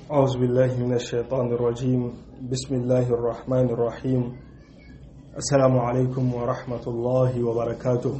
أعوذ بالله من الشيطان الرجيم بسم الله الرحمن الرحيم السلام عليكم ورحمة الله وبركاته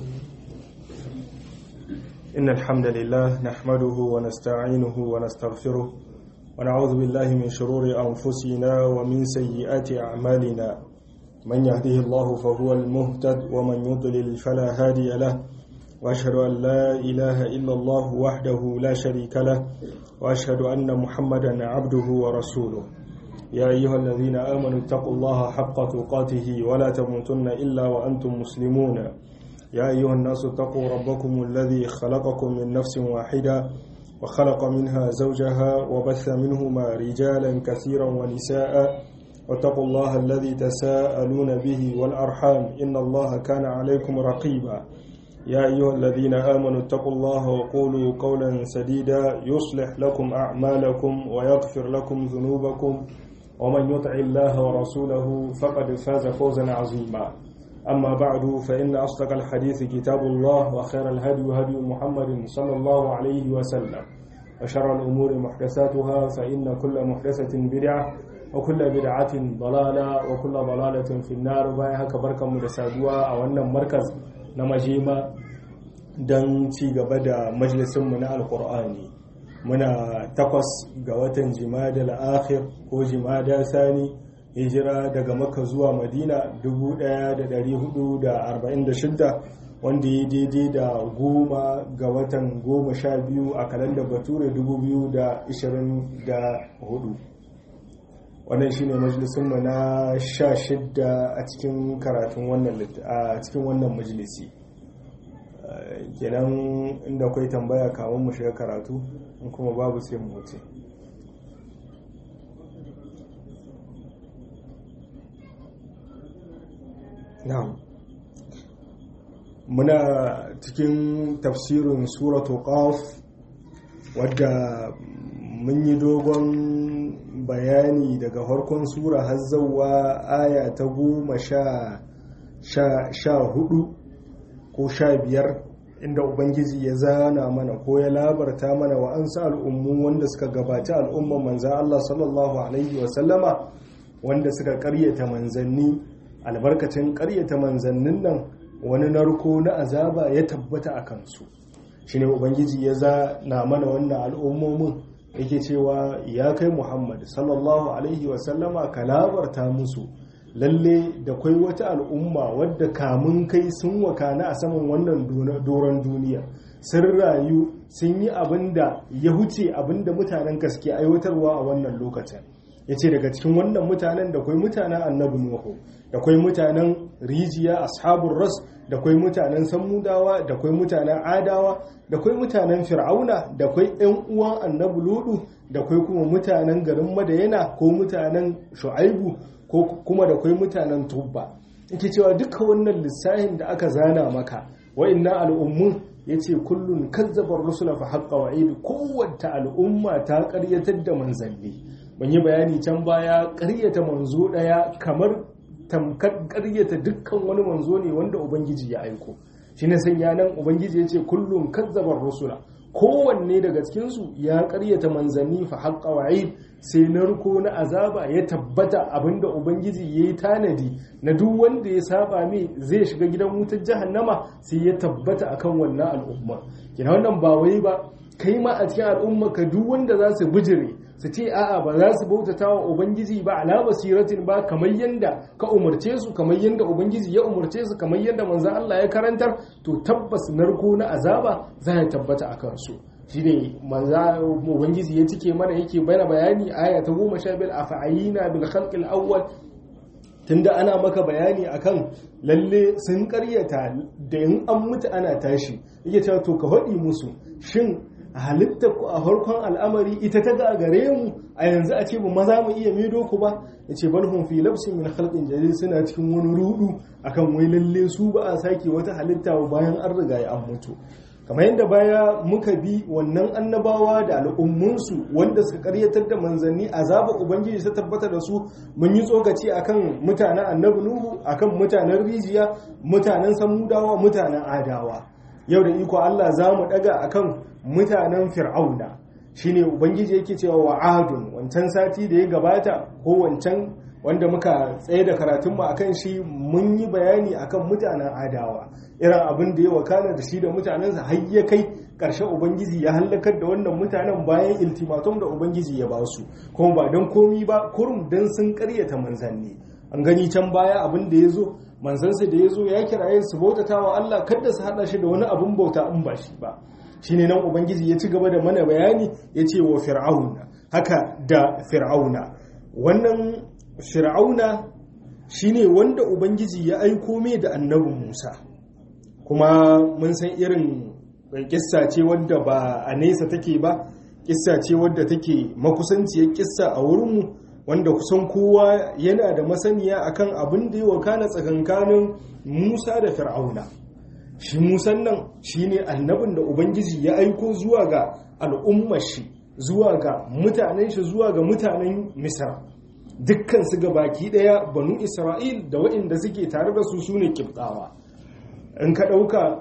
إن الحمد لله نحمده ونستعينه ونستغفره ونعوذ بالله من شرور أنفسنا ومن سيئات أعمالنا من يهده الله فهو المهتد ومن يضلل فلا هادي له وأشهد أن لا إله إلا الله وحده لا شريك له وأشهد أن محمدا عبده ورسوله يا أيها الذين آمنوا اتقوا الله حق تقاته ولا تموتن إلا وأنتم مسلمون يا أيها الناس اتقوا ربكم الذي خلقكم من نفس واحدة وخلق منها زوجها وبث منهما رجالا كثيرا ونساء واتقوا الله الذي تساءلون به والأرحام إن الله كان عليكم رقيبا يا أيها الذين آمنوا اتقوا الله وقولوا قولا سديدا يصلح لكم أعمالكم ويغفر لكم ذنوبكم ومن يطع الله ورسوله فقد فاز فوزا عظيما أما بعد فإن أصدق الحديث كتاب الله وخير الهدي هدي محمد صلى الله عليه وسلم وشر الأمور محدثاتها فإن كل محدثة بدعة وكل بدعة ضلالة وكل ضلالة في النار بايها كبركة مدسادوة أو أن مركز na majema don ci gaba da majalisunmu na alkur'ani muna takwas ga watan jimada la'akhir ko jimada sani hijira daga maka zuwa madina 1446 wanda ya daidai da goma ga watan goma sha biyu a kalandar bature 2024 wannan shine majalisunmu na sha shidda a cikin karatun wannan a cikin wannan majalisi kenan inda akwai tambaya kamun mu shiga karatu in kuma babu sai mu wuce na'am muna cikin tafsirin suratu qaf wadda mun yi dogon bayani daga farkon sura har zauwa aya ta goma sha hudu ko sha biyar inda ubangiji ya zana mana ko ya labarta mana wa an sa al'ummu wanda suka gabaci al'umman manzan Allah sallallahu alaihi wasallama wanda suka karyata manzanni albarkacin karyata manzannin nan wani narko na azaba ya tabbata a kansu shine ubangiji ya zana mana wannan al'ummomin yake cewa ya kai muhammad sallallahu alaihi wasallama ka labarta musu lalle da kwai wata al'umma wadda kamun kai sun wakana a saman wannan doron duniya sun rayu sun yi abin da ya huce abin da mutanen gaske aiwatarwa a wannan lokacin ya ce daga cikin wannan mutanen da kwai mutanen annabi nuhu da kwai mutanen rijiya ashabun ras da kwai mutanen samudawa da kwai mutanen adawa da kwai mutanen fir'auna da kwai yan uwan annabi ludu da kwai kuma mutanen garin madayana ko mutanen shu'aibu ko kuma da kwai mutanen tubba yake cewa duka wannan lissahin da aka zana maka wa'annan al'ummun yace kullun kazzabar rusula fa haqqa wa'id kowace al'umma ta karyatar da manzanni ban yi bayani can baya karyata manzo daya kamar tamkar karyata dukkan wani manzo ne wanda ubangiji ya aiko shi ne sanya nan ubangiji ya ce kullum kazzabar rusula kowanne daga cikinsu ya karyata manzanni fa haƙƙa wa'id sai narko na azaba ya tabbata abinda ubangiji ya yi tanadi na duk wanda ya saba mai zai shiga gidan wutar jahannama sai ya tabbata akan wannan al'umma kina wannan ba wai ba kai ma a cikin al'umma ka duk wanda za su bijire su ce a'a ba za su bautata wa ubangiji ba ala basiratin ba kamar yanda ka umarce su kamar yanda ubangiji ya umarce su kamar yanda manzon Allah ya karantar to tabbas narko na azaba za ya tabbata a kansu shine manza ubangiji ya cike mana yake bayyana bayani aya ta 15 afa'ina bil khalqil awwal tunda ana maka bayani akan lalle sun karyata da in an mutu ana tashi yake cewa to ka faɗi musu shin halitta ku a farkon al'amari ita ta ga gare mu a yanzu a ce ba maza mu iya mido ku ba ya ce balhun fi labsin min khalqin jadid suna cikin wani rudu akan wai lalle su ba a sake wata halitta bayan an riga ya an mutu kamar yadda baya muka bi wannan annabawa da al'ummunsu wanda suka karyatar da manzanni azaba ubangiji ta tabbata da su mun yi tsokaci akan mutanen annabi nuhu akan mutanen rijiya mutanen samudawa mutanen adawa yau da iko Allah za mu daga akan mutanen fir'auna shine ubangiji yake cewa wa adun wancan sati da ya gabata ko wancan wanda muka tsaye da karatunmu akan shi mun yi bayani akan mutanen adawa irin abin da ya wakana da shi da mutanensa har ya kai ƙarshen ubangiji ya hallakar da wannan mutanen bayan iltimatum da ubangiji ya ba su kuma ba don komi ba kurum don sun karyata manzanni an gani can baya abin da ya zo manzansa da ya zo ya kiraye su bautata wa Allah kada su haɗa shi da wani abin bauta in ba shi ba shine nan ubangiji ya ci gaba da mana bayani ya ce wa fir'auna haka da fir'auna wannan fir'auna shine wanda ubangiji ya aiko mai da annabin musa kuma mun san irin kissa ce wadda ba a nesa take ba kissa ce wadda take makusanciyar kissa a wurinmu wanda kusan kowa yana da masaniya akan abin da yi wa kana tsakankanin musa da fir'auna shi musan nan shine annabin da ubangiji ya aiko zuwa ga al'ummar shi zuwa ga mutanen shi zuwa ga mutanen misra dukkan su ga baki daya banu isra'il da waɗanda suke tare da su sune kibtawa in ka ɗauka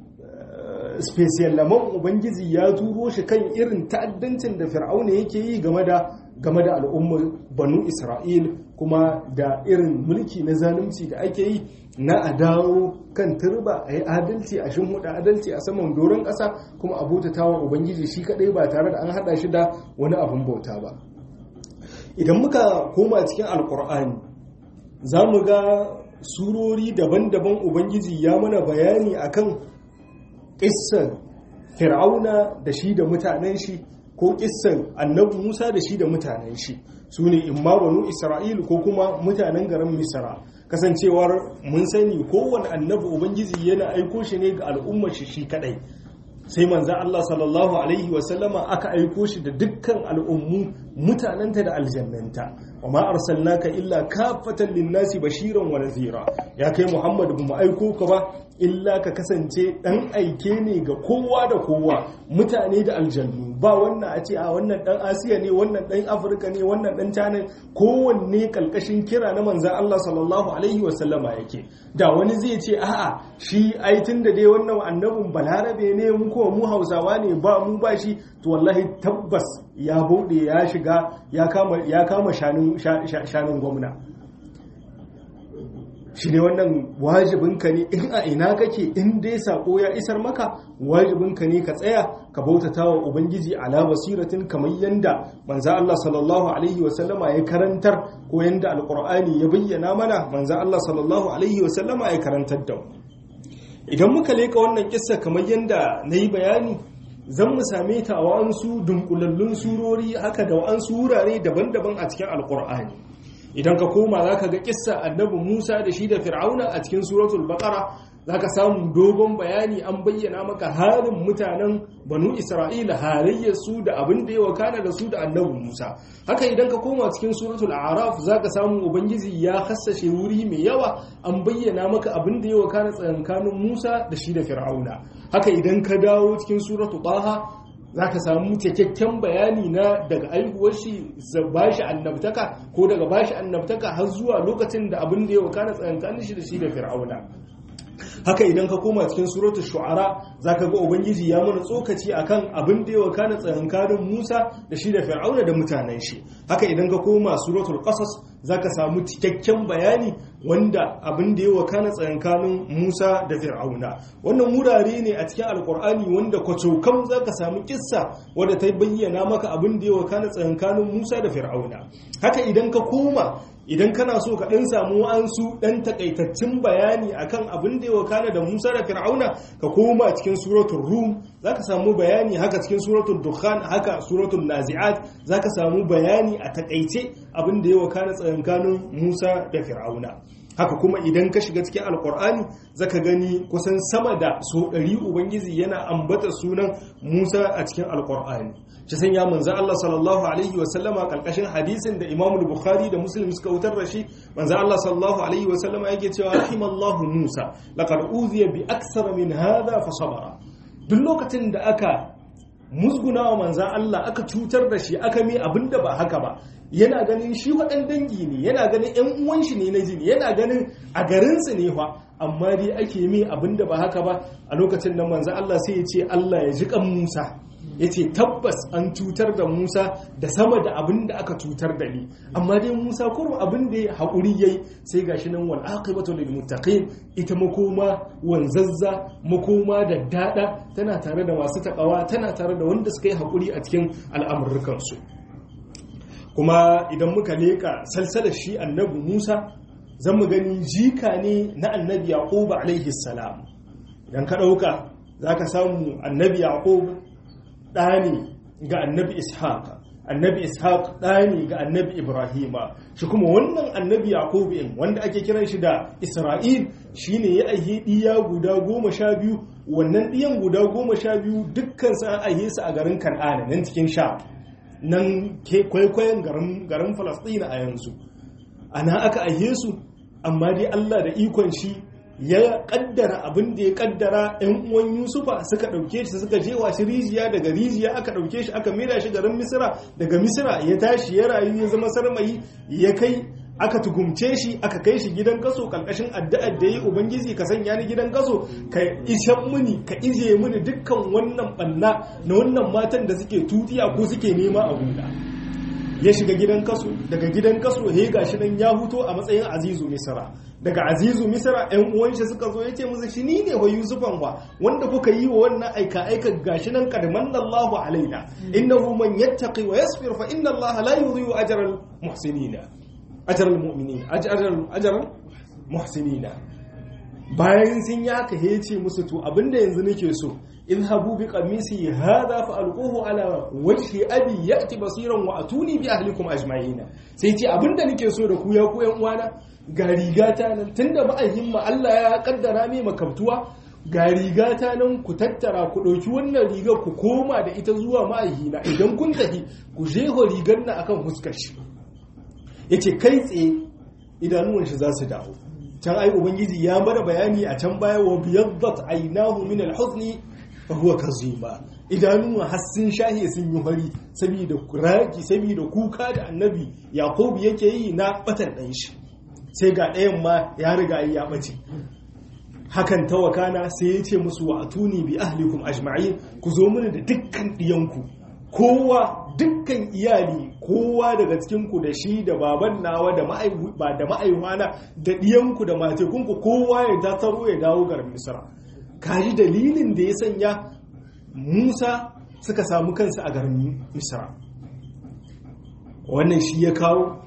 special laman ubangiji ya turo shi kan irin ta'addancin da fir'auna yake yi game da game da al'ummar banu isra'il kuma da irin mulki na zalunci da ake yi na a dawo kan turba a yi adalci a shimhuda adalci a saman doron ƙasa kuma a bautatawa ubangiji shi kaɗai ba tare da an haɗa shi da wani abin bauta ba idan muka koma cikin alkur'ani za mu ga surori daban-daban ubangiji ya mana bayani akan ƙissan fir'auna da shi da mutanen shi ko ƙissan annabi musa da shi da mutanen shi su ne imma banu isra'il ko kuma mutanen garin misra kasancewar mun sani kowane annabi ubangiji yana aiko shi ne ga al'ummar shi shi kadai sai manzo Allah sallallahu alaihi wasallama aka aiko shi da dukkan al'ummu mutanenta da aljannanta wa ma arsalnaka illa kafatan linnasi bashiran wa nadhira ya kai Muhammad mu aiko ka ba illa ka kasance dan aike ne ga kowa da kowa mutane da aljannu ba wannan a ce a wannan dan Asiya ne wannan dan Afirka ne wannan dan China kowanne kalkashin kira na manzo Allah sallallahu alaihi wasallama yake da wani zai ce a'a shi ai da dai wannan annabin balarabe ne mu ko mu Hausawa ne ba mu ba shi to wallahi tabbas ya bauɗe ya shiga ya kama shanun gwamna shi ne wannan wajibinka ne in a ina kake in dai sako ya isar maka wajibinka ne ka tsaya ka bautata wa ubangiji ala basiratin kamar yanda manza Allah sallallahu alaihi wasallama ya karantar ko yanda alkur'ani ya bayyana mana manza Allah sallallahu alaihi wasallama ya karantar da idan muka leka wannan kissa kamar yanda na yi bayani zan mu same ta a wa'ansu dunkulallun surori haka da wa'ansu wurare daban-daban a cikin alkur'ani idan ka koma za ka ga kissa annabi musa da shi da fir'auna a cikin suratul baqara za ka samu dogon bayani an bayyana maka halin mutanen banu isra'ila halayyarsu da abin da ya wakana da su da annabi musa haka idan ka koma cikin suratul araf za ka samu ubangiji ya hassashe wuri mai yawa an bayyana maka abin da ya wakana tsakankanin musa da shi da fir'auna haka idan ka dawo cikin suratul taha za ka samu cikakken bayani na daga aihuwar shi ba shi annabtaka ko daga ba shi annabtaka har zuwa lokacin da abin da ya wakana tsakankanin shi da shi da fir'auna haka idan ka koma cikin suratul shu'ara zaka ga ubangiji ya mana tsokaci akan abin da ya wakana tsakankanin Musa da shi da Fir'auna da mutanen shi haka idan ka koma suratul qasas zaka samu cikakken bayani wanda abin da ya wakana tsakankanin Musa da Fir'auna wannan wurare ne a cikin alkur'ani wanda kwacokam zaka samu kissa wadda ta bayyana maka abin da ya wakana tsakankanin Musa da Fir'auna haka idan ka koma idan kana so ka ɗan samu wa'ansu ɗan takaitaccen bayani akan abin da ya wakana da Musa da Fir'auna ka koma cikin suratul Rum zaka samu bayani haka cikin suratul Dukhan haka suratul Nazi'at zaka samu bayani a takaice abin da ya wakana tsakankanin Musa da Fir'auna haka kuma idan ka shiga cikin alkur'ani zaka gani kusan sama da so ɗari ubangiji yana ambata sunan musa a cikin alkur'ani shi sanya manzo Allah sallallahu alaihi wasallama kalkashin hadisin da Imam Bukhari da Muslim suka wutar da shi manzo Allah sallallahu alaihi wasallama yake cewa rahimallahu Musa laqad uziya bi aksara min hadha fa sabara duk lokacin da aka musguna wa manzo Allah aka cutar da shi aka mi abinda ba haka ba yana ganin shi waɗan dangi ne yana ganin ‘yan uwan shi ne na jini yana ganin a garinsu ne fa amma dai ake mi abinda ba haka ba a lokacin nan manzo Allah sai ya ce Allah ya ji kan Musa yace tabbas an cutar da Musa da sama da abin da aka cutar da ni amma dai Musa kurum abin da ya haƙuri yayi sai gashi nan wal aqibatu lil muttaqin ita makoma wanzazza makoma da dada tana tare da masu takawa tana tare da wanda suka yi haƙuri a cikin al'amurrukan su kuma idan muka leka salsalar shi annabi Musa zan mu gani jika ne na annabi Yaqub alaihi salam idan ka dauka zaka samu annabi Yaqub ɗa ne ga annabi ishaq annabi ishaq ɗa ne ga annabi ibrahima shi kuma wannan annabi yaqub in wanda ake kiran shi da isra'il shine ya aihe ɗiya guda goma sha biyu wannan ɗiyan guda goma sha biyu dukkan sa an aihe su a garin kan'ana nan cikin sha nan kwaikwayon garin falasɗina a yanzu ana aka aihe su amma dai allah da ikon shi ya kaddara abin da ya kaddara yan uwan yusufa suka dauke shi suka jewa shi rijiya daga rijiya aka dauke shi aka mera shi garin misira daga misira ya tashi ya rayu ya zama sarmayi ya kai aka tugumce shi aka kai shi gidan kaso kalkashin addu'ar da yi ubangiji ka sanya ni gidan kaso ka ishan muni ka ije muni dukkan wannan banna na wannan matan da suke tutiya ko suke nema a guda ya shiga gidan kaso daga gidan kaso ya gashi nan ya huto a matsayin azizu misra daga azizu misra yan uwanshi suka zo ya ce musu shi ni ne wa yusufan wa wanda kuka yi wa wannan aika aika gashi nan kadman Allahu alaina innahu man yattaqi wa yasbir fa inna Allah la yudhi'u ajra al muhsinina ajra al mu'minin ajra ajra muhsinina bayan sun yi haka ya ce musu to abinda yanzu nake so اذهبوا بقميصي هذا فألقوه على وجه أبي يأتي بصيرا وأتوني بأهلكم أجمعين سيتي abinda nake so da ku ya ku yan uwana ga rigata nan tunda ma'ayyin ma Allah ya kaddara mai makabtuwa ga rigata nan ku tattara ku ɗauki wannan rigar ku koma da ita zuwa ma'ayyina idan kun tafi ku jeho rigar nan akan huskar shi yace kai tsaye idanuwan shi za su dawo can ai ubangiji ya mana bayani a can baya wa biyaddat aynahu min al-huzni fahuwa kazima idanuwa har sun shahe sun yi fari saboda raki saboda kuka da annabi yakubu yake yi na batan ɗan shi sai ga ɗayan ma ya riga ya ɓace hakan ta wakana sai ya ce musu wa atuni bi ahlikum ajma'in ku zo mini da dukkan ɗiyanku kowa dukkan iyali kowa daga cikinku da shi da baban nawa da ma'aiwana da ɗiyanku da matekunku kowa ya tattaro ya dawo garin misra kaji dalilin da ya sanya musa suka samu kansu a garin misra wannan shi ya kawo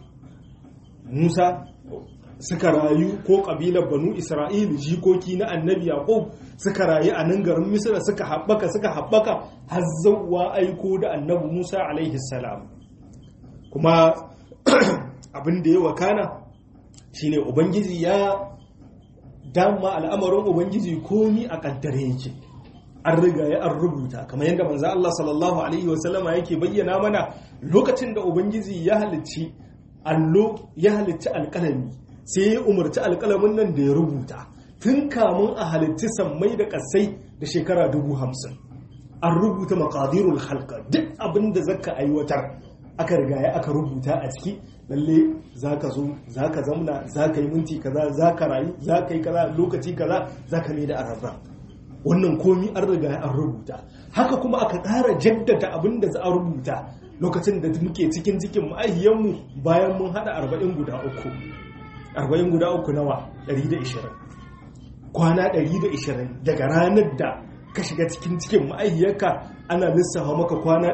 musa suka rayu ko ƙabilar banu isra'il jikoki na annabi yaqub suka rayu a nan garin misra suka haɓaka suka haɓaka har zauwa aiko da annabi musa alaihi salam kuma abin da ya wakana shine ubangiji ya dama al'amarin ubangiji komi a kaddare yake an riga ya an rubuta kamar yadda manzo Allah sallallahu alaihi wasallama yake bayyana mana lokacin da ubangiji ya halicci allo ya halicci alƙalami sai ya umarci alƙalamin nan da ya rubuta tun kamun a halitti sammai da ƙasai da shekara dubu hamsin an rubuta maqadirul halka duk abin da zaka aiwatar aka riga ya aka rubuta a ciki lalle za ka zo za ka zamna za ka yi minti kaza za ka rayu za ka yi kaza lokaci kaza za ka mai da araba wannan komi an riga an rubuta haka kuma aka ƙara jaddada abin da za a rubuta lokacin da muke cikin cikin ma'ahiyanmu bayan mun haɗa arba'in guda uku arba'in guda uku nawa 120 kwana 120 daga ranar da ka shiga cikin cikin ma'aihiyarka ana lissafa maka kwana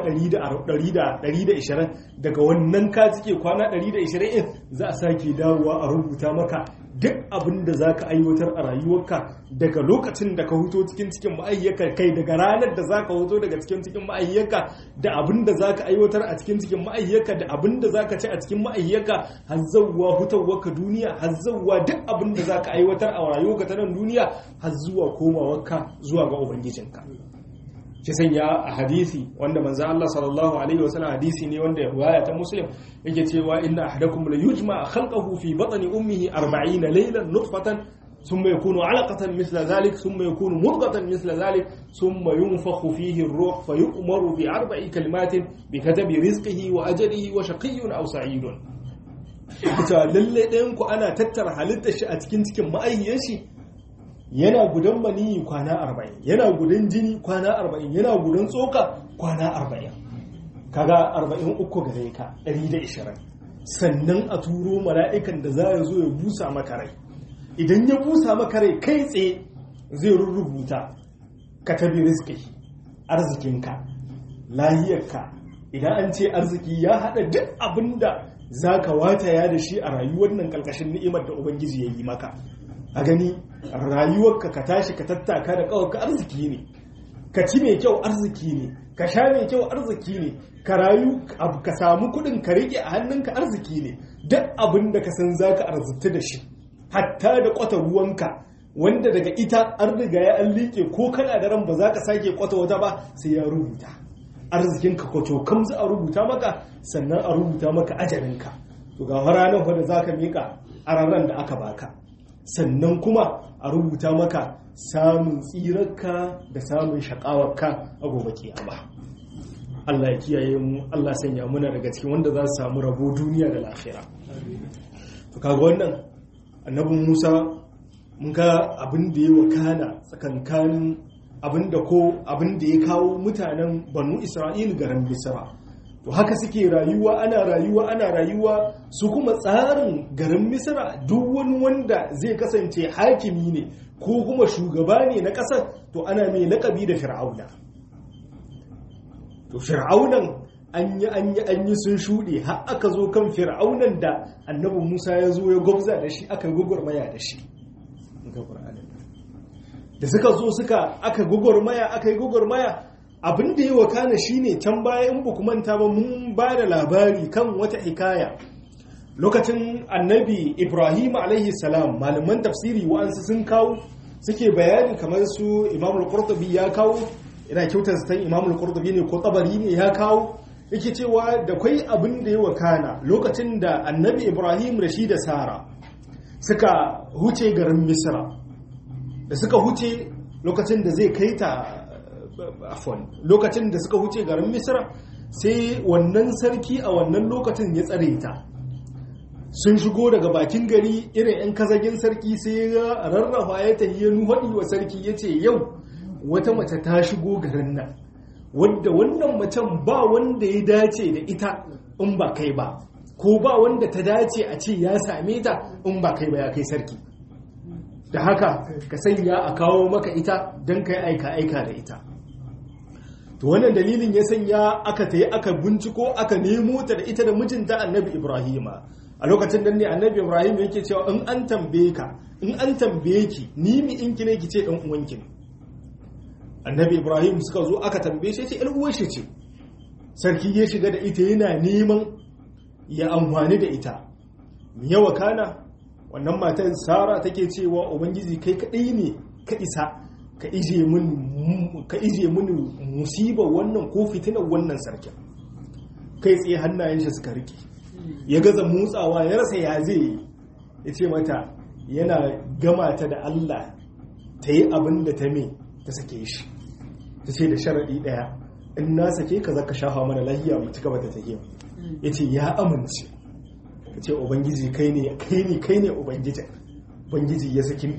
120 daga wannan ka cike kwana 120 za a sake dawowa a rubuta maka duk abin da za ka aiwatar a rayuwarka daga lokacin da ka huto cikin cikin ma'aihiyarka kai daga ranar da za ka huto daga cikin cikin ma'aihiyarka da abin da za ka aiwatar a cikin cikin ma'aihiyarka da abin da za ka ci a cikin ma'aihiyarka har zauwa hutawarka duniya har zauwa duk abin da za ka aiwatar a rayuwarka ta nan duniya har zuwa komawarka zuwa ga ubangijinka shi sanya a hadisi wanda manzo Allah sallallahu alaihi wasallam hadisi ne wanda riwaya ta muslim yake cewa inna ahadakum la yujma khalqahu fi batni ummihi 40 laylan nutfatan ثم يكون علقة مثل ذلك ثم يكون مضغة مثل ذلك ثم ينفخ فيه الروح فيؤمر بأربع كلمات بكتب رزقه وأجله وشقي أو سعيد ita lalle ɗayan ku ana tattara halittar shi a cikin cikin ma'ayyar shi yana gudan maniyi kwana arba'in yana gudan jini kwana arba'in yana gudan tsoka kwana arba'in kaga arba'in uku gare ka ɗari da ishirin sannan a turo mala'ikan da za ya zo ya busa maka rai idan ya busa maka rai kai tsaye zai rubuta ka tabi rizki arzikinka lahiyarka idan an ce arziki ya haɗa duk abin da za ka wataya da shi a rayuwar nan ƙarƙashin ni'imar da ubangiji ya yi maka a gani rayuwarka ka tashi ka tattaka da ƙawarka arziki ne ka ci mai kyau arziki ne ka sha mai kyau arziki ne ka rayu ka samu kuɗin ka riƙe a hannunka arziki ne duk abin da ka san za ka arziki da shi hatta da kwata ruwanka wanda daga ita an riga ya an liƙe ko kana da ran ba za ka sake kwata wata ba sai ya rubuta arzikinka kwato kam za a rubuta maka sannan a rubuta maka ajalinka to ga ranar wadda za ka miƙa a ranar da aka baka sannan kuma a rubuta maka samun tsirarka da samun shaƙawarka a gobe kiyama Allah ya kiyaye mu Allah sanya muna daga cikin wanda za su samu rabo duniya da lafiya to kaga wannan annabin Musa mun ga abin da ya wakana tsakankanin abin da ko abin da ya kawo mutanen Banu Isra'il garin Misra to haka suke rayuwa ana rayuwa ana rayuwa su kuma tsarin garin Misra duk wani wanda zai kasance hakimi ne ko kuma shugaba ne na ƙasar to ana mai laƙabi da Fir'auna to Fir'aunan an yi an yi an yi sun shuɗe har aka zo kan Fir'aunan da annabi Musa ya zo ya gwabza da shi aka gugurmaya da shi da suka zo suka aka gugurmaya aka yi gugurmaya abin da ya wakana shine can baya in ba manta ba mun ba da labari kan wata hikaya lokacin annabi ibrahim alaihi salam malaman tafsiri wa'ansu sun kawo suke bayani kamar su imamul qurtubi ya kawo ina kyautar san imamul qurtubi ne ko tabari ne ya kawo yake cewa da kwai abin da ya wakana lokacin da annabi ibrahim da shi da sara suka huce garin misra da suka huce lokacin da zai kai ta afon lokacin da suka huce garin misra sai wannan sarki a wannan lokacin ya tsare ta sun shigo daga bakin gari irin 'yan kazagin sarki sai ya rarrafa ya tafi ya nuhaɗi wa sarki ya ce yau wata mace ta shigo garin nan wadda wannan macen ba wanda ya dace da ita in ba kai ba ko ba wanda ta dace a ce ya same ta in ba kai ba ya kai sarki da haka ka sanya a kawo maka ita don kai aika-aika da ita to wannan dalilin ya sanya aka ta yi aka binciko aka nemo ta da ita da mijinta annabi ibrahima a lokacin da ne annabi ibrahim yake cewa in an tambaye ka in an tambaye ki ni mi in ki ne ki ce dan uwanki ne annabi ibrahim suka zo aka tambaye shi ce ɗan uwan shi ce sarki ya shiga da ita yana neman ya amfani da ita mi yawa kana wannan matan sara take cewa ubangiji kai kadai ne ka isa ka ije mini musibar wannan ko fitinar wannan sarkin kai tsaye hannayen shi suka rike ya gaza motsawa ya rasa ya zai yi ya ce mata yana gama ta da Allah ta yi abin da ta me ta sake shi ta ce da sharaɗi ɗaya in na sake ka zaka shafa mana lahiya mu ci gaba da tafiya ya ce ya amince ka ce ubangiji kai ne kai ne kai ne ubangiji ubangiji ya saki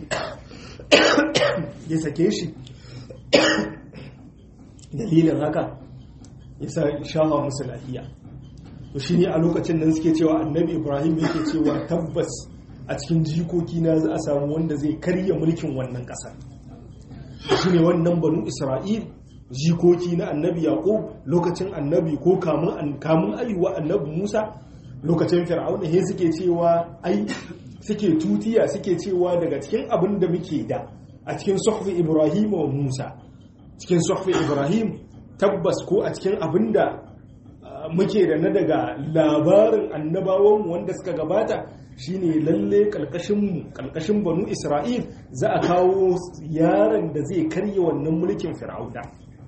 ya sake shi dalilin haka ya sa shafa musu lahiya to shi ne a lokacin nan suke cewa annabi ibrahim yake cewa tabbas a cikin jikoki na za a samu wanda zai karya mulkin wannan ƙasar shi ne wannan banu isra'il jikoki na annabi yaƙo lokacin annabi ko kamun ayuwa annabi musa lokacin fir'auna he suke cewa ai suke tutiya suke cewa daga cikin abin da muke da a cikin suhfi ibrahim wa musa cikin suhfi ibrahim tabbas ko a cikin abin da muke da na daga labarin annabawanmu wanda suka gabata shine lalle kalkashin kalkashin banu isra'il za a kawo yaron da zai karye wannan mulkin fir'auna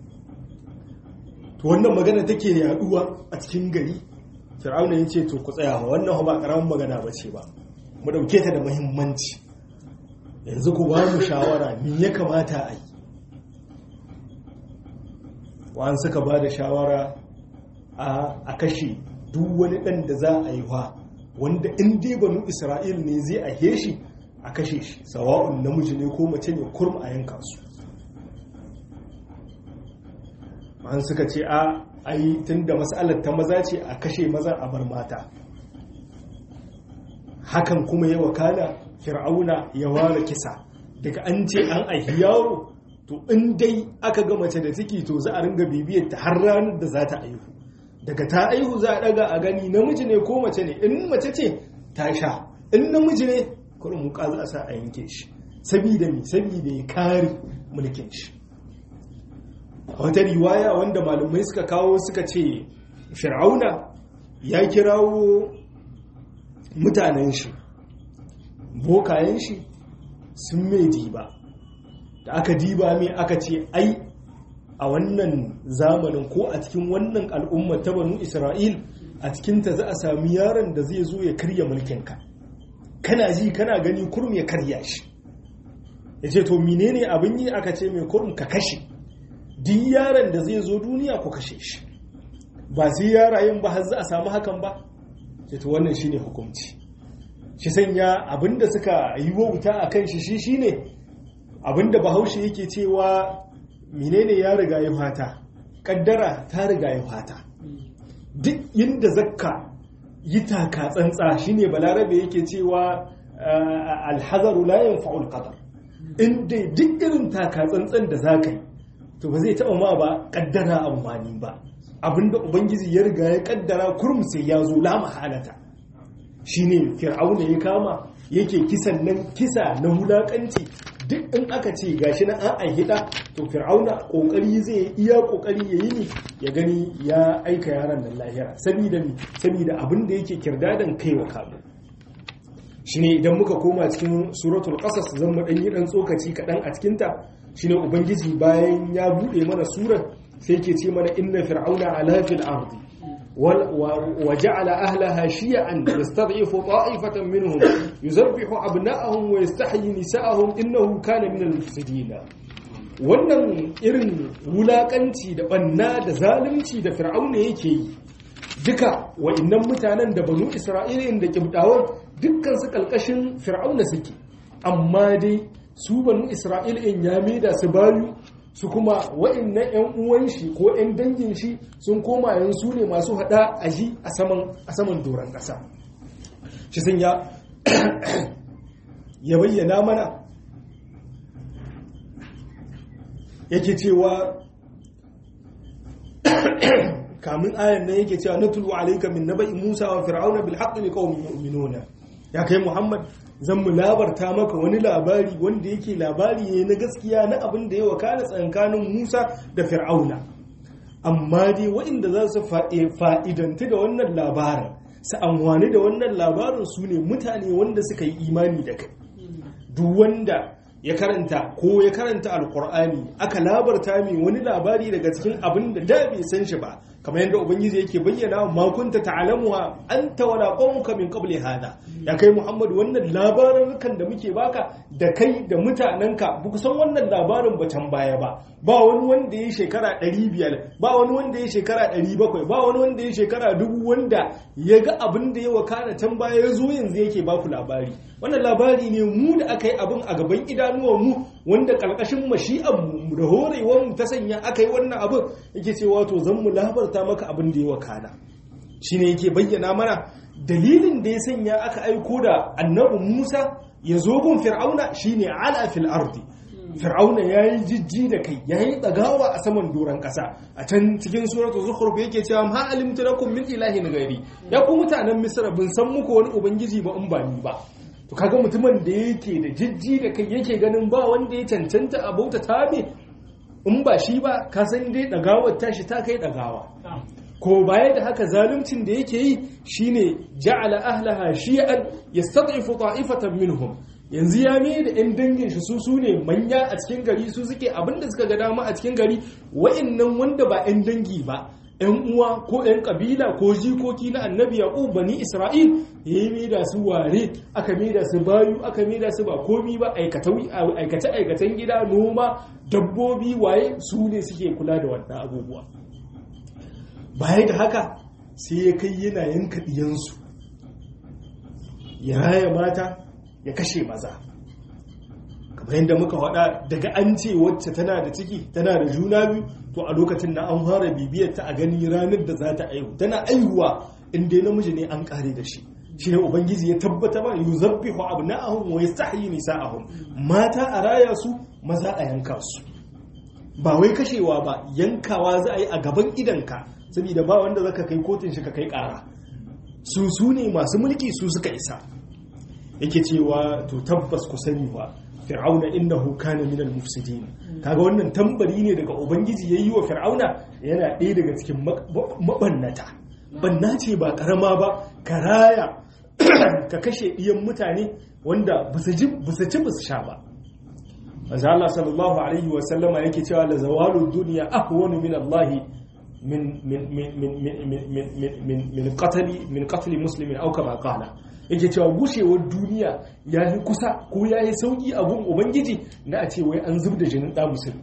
to wannan magana take yaduwa a cikin gari fir'auna ya ce to ku tsaya wannan ba karamin magana ba ce ba mu dauke ta da muhimmanci yanzu ku ba mu shawara me ya kamata a yi wa'an suka ba da shawara a kashe duk wani ɗan da za a yi wa wanda in dai banu isra'il ne zai a shi a kashe shi sawa'un namiji ne ko mace ne kurum a yanka su an suka ce a ai tun da matsalar ta maza ce a kashe maza a bar mata hakan kuma ya wakana fir'auna ya ware kisa daga an ce an aihi yaro to in dai aka ga mace da ciki to za a ringa bibiyar ta har ranar da za ta aihu daga ta aihu za a daga a gani namiji ne ko mace ne in mace ce ta sha in namiji ne kurin muka za a sa a yanke shi sabida mi sabida ya kare mulkin shi a wata riwaya wanda malamai suka kawo suka ce fir'auna ya kirawo mutanen shi bokayen shi sun mai diba da aka diba mai aka ce ai a wannan zamanin ko a cikin wannan al'umma ta banu isra'il a cikinta za a sami yaron da zai zo ya karya mulkinka kana ji kana gani kurum ya karya shi ya ce to menene abin yi aka ce mai kurum ka kashe duk yaron da zai zo duniya ku kashe shi ba sai yarayen ba har za a samu hakan ba ce to wannan shine hukunci shi sanya abinda suka yi wauta a kan shi shi shine abinda bahaushe yake cewa menene ya riga ya fata kaddara ta riga ya fata duk yinda zakka yi taka tsantsa shine balarabe yake cewa alhazaru la yanfa'ul qadar inda duk irin taka tsantsan da zaka yi to ba zai taba ma ba kaddara amfani ba abinda ubangiji ya riga ya kaddara kurum sai ya zo la mahalata shine fir'auna ya kama yake kisan nan kisa na hulakanci duk in aka ce gashi na an aihida to fir'auna kokari zai iya kokari yayi ne ya gani ya aika yaran nan lahira saboda mi saboda abin da yake kirdadan kaiwa kamu shine idan muka koma cikin suratul qasas zan mu dan yi dan tsokaci kadan a cikin ta shine ubangiji bayan ya bude mana surar sai yake ce mana inna fir'auna ala fil ardi وجعل أهلها شيعا يستضعف طائفة منهم يذبح أبناءهم ويستحيي نساءهم إنه كان من المفسدين wannan irin wulakanci da banna da zalunci da fir'auna yake yi duka wa'annan mutanen da banu isra'ila da kibdawar dukkan su kalkashin fir'auna suke amma dai su banu isra'ila ya maida su bayu su kuma wa'annan 'yan uwan shi ko 'yan dangin shi sun koma yansu ne masu hada aji a saman doron ƙasa shi sun ya ya bayyana mana yake cewa kamun ayan nan yake cewa natulu alayka min naba'i musa wa fir'auna bil haqqi liqaumin yu'minuna ya kai muhammad zan mu labarta maka wani labari wanda yake labari ne na gaskiya na abin da ya wakana tsakanin Musa da Fir'auna amma dai waɗanda za su fa'idanti da wannan labarin su amfani da wannan labarin su ne mutane wanda suka yi imani da kai duk wanda ya karanta ko ya karanta alkur'ani aka labarta mai wani labari daga cikin abin da da bai san shi ba kamar yadda ubangiji yake bayyana ma kunta ta'lamuha anta wala qawmuka min qabli hada ya kai muhammad wannan labarin da muke baka da kai da mutanenka ba ku san wannan labarin ba can baya ba ba wani wanda ya shekara 500 ba wani wanda ya shekara 700 ba wani wanda ya shekara dubu wanda ya ga abin da ya wakana can baya ya zo yanzu yake baku labari wannan labari ne mu da aka yi abin a gaban idanuwan mu wanda karkashin mashi'an mu da horewar mu ta sanya aka yi wannan abin yake cewa to zan mu labarta maka abin da ya wakana shine yake bayyana mana dalilin da ya sanya aka aiko da annabi Musa ya zo gun Fir'auna shine ala fil ardi Fir'auna yayi jijji da kai yayi dagawa a saman doran kasa a can cikin suratul zukhruf yake cewa ma alimtu lakum min ilahin ghairi ya ku mutanen Misra bin san muku wani ubangiji ba in ba ni ba to kaga mutumin da yake da jijji da kai yake ganin ba wanda ya cancanta a bauta tabe in ba shi ba ka san dai dagawar tashi ta kai dagawa ko baya da haka zaluncin da yake yi shine ja'ala ahlaha shi'an yastad'ifu ta'ifatan minhum yanzu ya mai da 'yan dangin shi su su ne manya a cikin gari su suke abinda suka ga dama a cikin gari wa'annan wanda ba 'yan dangi ba 'yan uwa ko 'yan kabila ko jikoki na annabi yaqub bani isra'il ya yi mai da su ware aka mai da su bayu aka mai da su ba komi ba aikace aikacen gida noma dabbobi waye su ne suke kula da wannan abubuwa baya da haka sai ya kai yana yanka ɗiyansu ya raya mata ya kashe maza kamar yadda muka faɗa daga an ce wacce tana da ciki tana da juna biyu to a lokacin da an fara bibiyar ta a gani ranar da za ta aihu tana aihuwa in dai namiji ne an kare da shi shi ne ubangiji ya tabbata ba yuzabbihu abna'ahum wa yastahyi nisa'ahum mata a raya su maza a yanka su ba wai kashewa ba yankawa za a yi a gaban idanka saboda ba wanda zaka kai kotun shi ka kai kara su su ne masu mulki su suka isa yake cewa to tabbas ku sani ba fir'auna innahu kana minal mufsidin kaga wannan tambari ne daga ubangiji yayi wa fir'auna yana ɗaya daga cikin mabannata banna ce ba karama ba karaya ka kashe ɗiyan mutane wanda busu ci busu sha ba manzo Allah sallallahu alaihi wa sallama yake cewa la zawalu dunya ahwanu min Allah min min min min min min min qatli min qatli muslimin aw kama qala yake cewa gushewar duniya ya yi kusa ko ya yi sauki a gun ubangiji na a ce wai an zub da jinin ɗa musulmi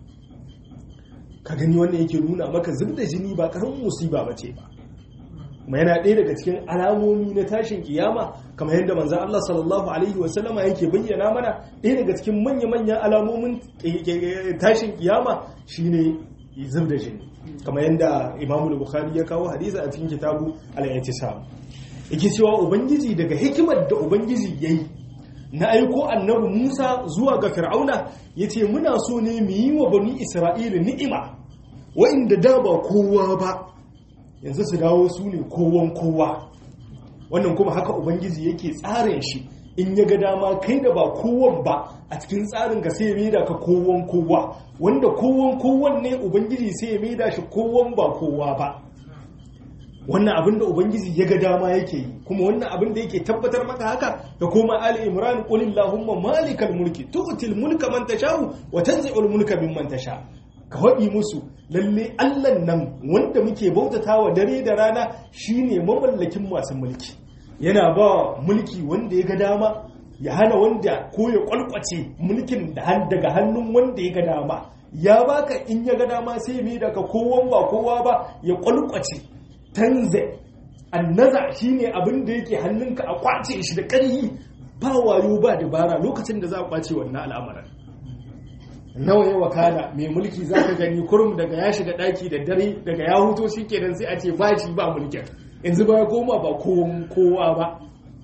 ka gani wannan yake nuna maka zub da jini ba karamin musiba ba ce ba kuma yana ɗaya daga cikin alamomi na tashin kiyama kamar yadda manzan Allah sallallahu alaihi wasallama yake bayyana mana ɗaya daga cikin manya-manyan alamomin tashin kiyama shine zub da jini kamar yadda imamu bukhari ya kawo hadisa a cikin kitabu al-i'tisam yake cewa ubangiji daga hikimar da ubangiji ya yi na aiko annabi musa zuwa ga fir'auna ya ce muna so ne mu yi wa bani isra'ila ni'ima wa'inda da ba kowa ba yanzu su dawo su ne kowan kowa wannan kuma haka ubangiji yake tsarin shi in ya ga dama kai da ba kowan ba a cikin tsarin ka sai ya maida ka kowan kowa wanda kowan kowan ne ubangiji sai ya maida shi kowan ba kowa ba wannan abin da ubangiji ya ga dama yake yi kuma wannan abin da yake tabbatar maka haka da koma ali imran qul illahumma malikal mulki tu'til mulka man tasha'u wa tanzi'ul mulka mimman tasha ka waɗi musu lalle Allah nan wanda muke bautatawa dare da rana shine mamallakin masu mulki yana ba mulki wanda ya ga dama ya hana wanda ko ya kwalkwace mulkin daga hannun wanda ya ga dama ya baka in ya ga dama sai mai daga kowan ba kowa ba ya kwalkwace tanze annaza shine abin da yake hannunka a kwace shi da ƙarhi ba wayo ba dabara lokacin da za a kwace wannan al'amarin nawa ya wakana mai mulki za ka gani kurum daga ya shiga ɗaki da dare daga ya huto shi kenan sai a ce ba shi ba mulkin yanzu ba ya koma ba kowa ba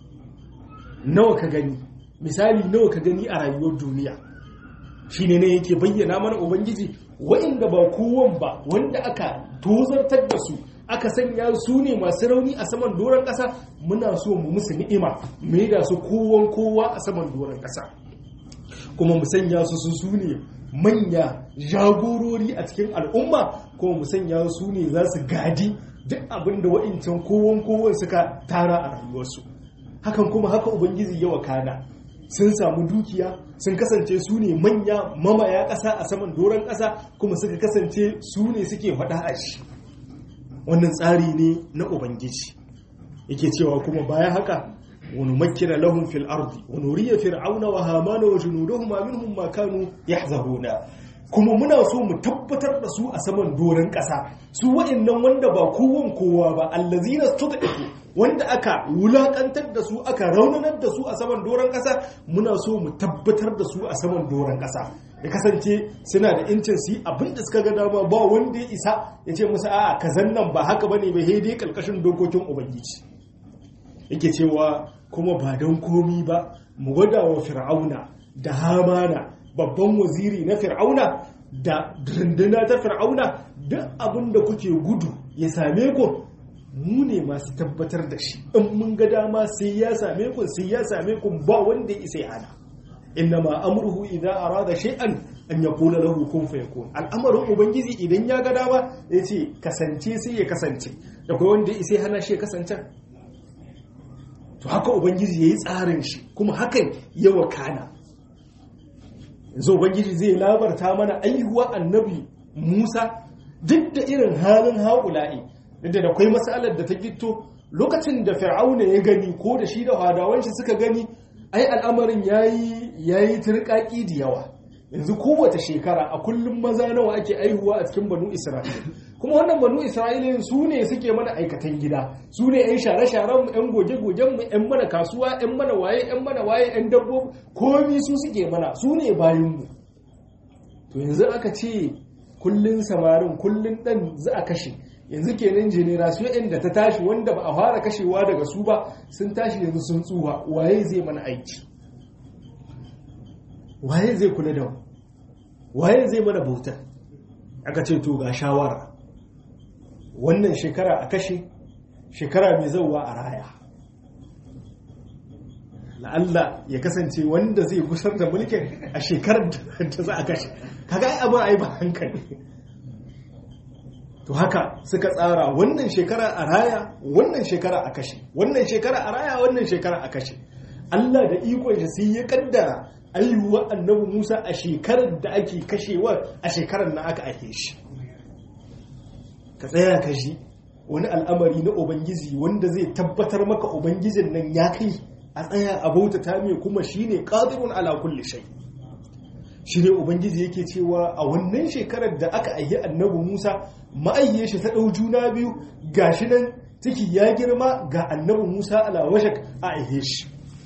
nawa ka gani misali nawa ka gani a rayuwar duniya shine ne yake bayyana mana ubangiji wa'inda ba kowan ba wanda aka tozartar da su aka sanya su ne masu rauni a saman doron ƙasa muna so mu musu ni'ima mai da su kowan kowa a saman doron ƙasa kuma mu sanya su su su ne manya jagorori a cikin al'umma kuma mu sanya su ne za su gadi duk abin da wa'incan kowan kowan suka tara a rayuwarsu hakan kuma haka ubangiji ya wakana sun samu dukiya sun kasance su ne manya mamaya ƙasa a saman doron ƙasa kuma suka kasance su ne suke faɗa a shi wannan tsari ne na ubangiji yake cewa kuma bayan haka wani makina lahun fil ardi wani riya fir'auna wa hamana wa junuduhuma minhum ma kanu yahzaruna kuma muna so mu tabbatar da su a saman doron ƙasa su wa'annan wanda ba kowan kowa ba allazina stud'ifu wanda aka wulakantar da su aka raunanar da su a saman doron ƙasa muna so mu tabbatar da su a saman doron ƙasa ya kasance suna da incin su yi abin da suka ga dama ba wanda ya isa ya ce musu a'a kazan nan ba haka bane ba dai kalkashin dokokin ubangiji yake cewa kuma ba don komi ba mu gwada wa fir'auna da hamana babban waziri na fir'auna da runduna ta fir'auna duk abin da kuke gudu ya same ku mu ne masu tabbatar da shi in mun ga dama sai ya same ku sai ya same ku ba wanda ya isa ya hana innama amruhu idza arada shay'an an yaqula lahu kun fayakun al'amarin ubangiji idan ya ga dama yace kasance sai ya kasance da kai wanda ya isa ya hana shi ya kasance to haka ubangiji yayi tsarin shi kuma hakan ya wakana yanzu ubangiji zai labarta mana aihuwa annabi Musa duk da irin halin haƙula'i da da kwai matsalar da ta gito lokacin da fir'auna ya gani ko da shi da hadawan shi suka gani ai al'amarin yayi yayi turkaki da yawa yanzu kowace shekara a kullum maza nawa ake aihuwa a cikin banu isra'ila kuma wannan banu isra'ila su ne suke mana aikatan gida su ne yan share-sharen mu yan goge-gogen mu yan mana kasuwa yan mana waye yan mana waye yan dabbobi komi su suke mana su ne bayan mu to yanzu aka ce kullun samarin kullun dan za a kashe yanzu kenan generation da ta tashi wanda ba a fara kashewa daga su ba sun tashi yanzu sun tsuha waye zai mana aiki waye zai kula da waye zai mana bautar aka ce to ga shawara wannan shekara a kashe shekara mai zauwa a raya la'alla ya kasance wanda zai gusar da mulkin a shekarar da za a kashe kaga ai abin ai ba hankali to haka suka tsara wannan shekara a raya wannan shekara a kashe wannan shekara a raya wannan shekara a kashe Allah da ikon shi sai ya kaddara ayyuwa annabi Musa a shekarar da ake kashewa a shekarar na aka ake shi ka tsaya ka shi wani al'amari na ubangiji wanda zai tabbatar maka ubangijin nan ya kai a tsaya a bauta ta mai kuma shine qadirun ala kulli shay shi ne ubangiji yake cewa a wannan shekarar da aka aihi annabi Musa ma'ayye shi ta ɗau juna biyu gashi nan ciki ya girma ga annabi Musa ala washak a aihe shi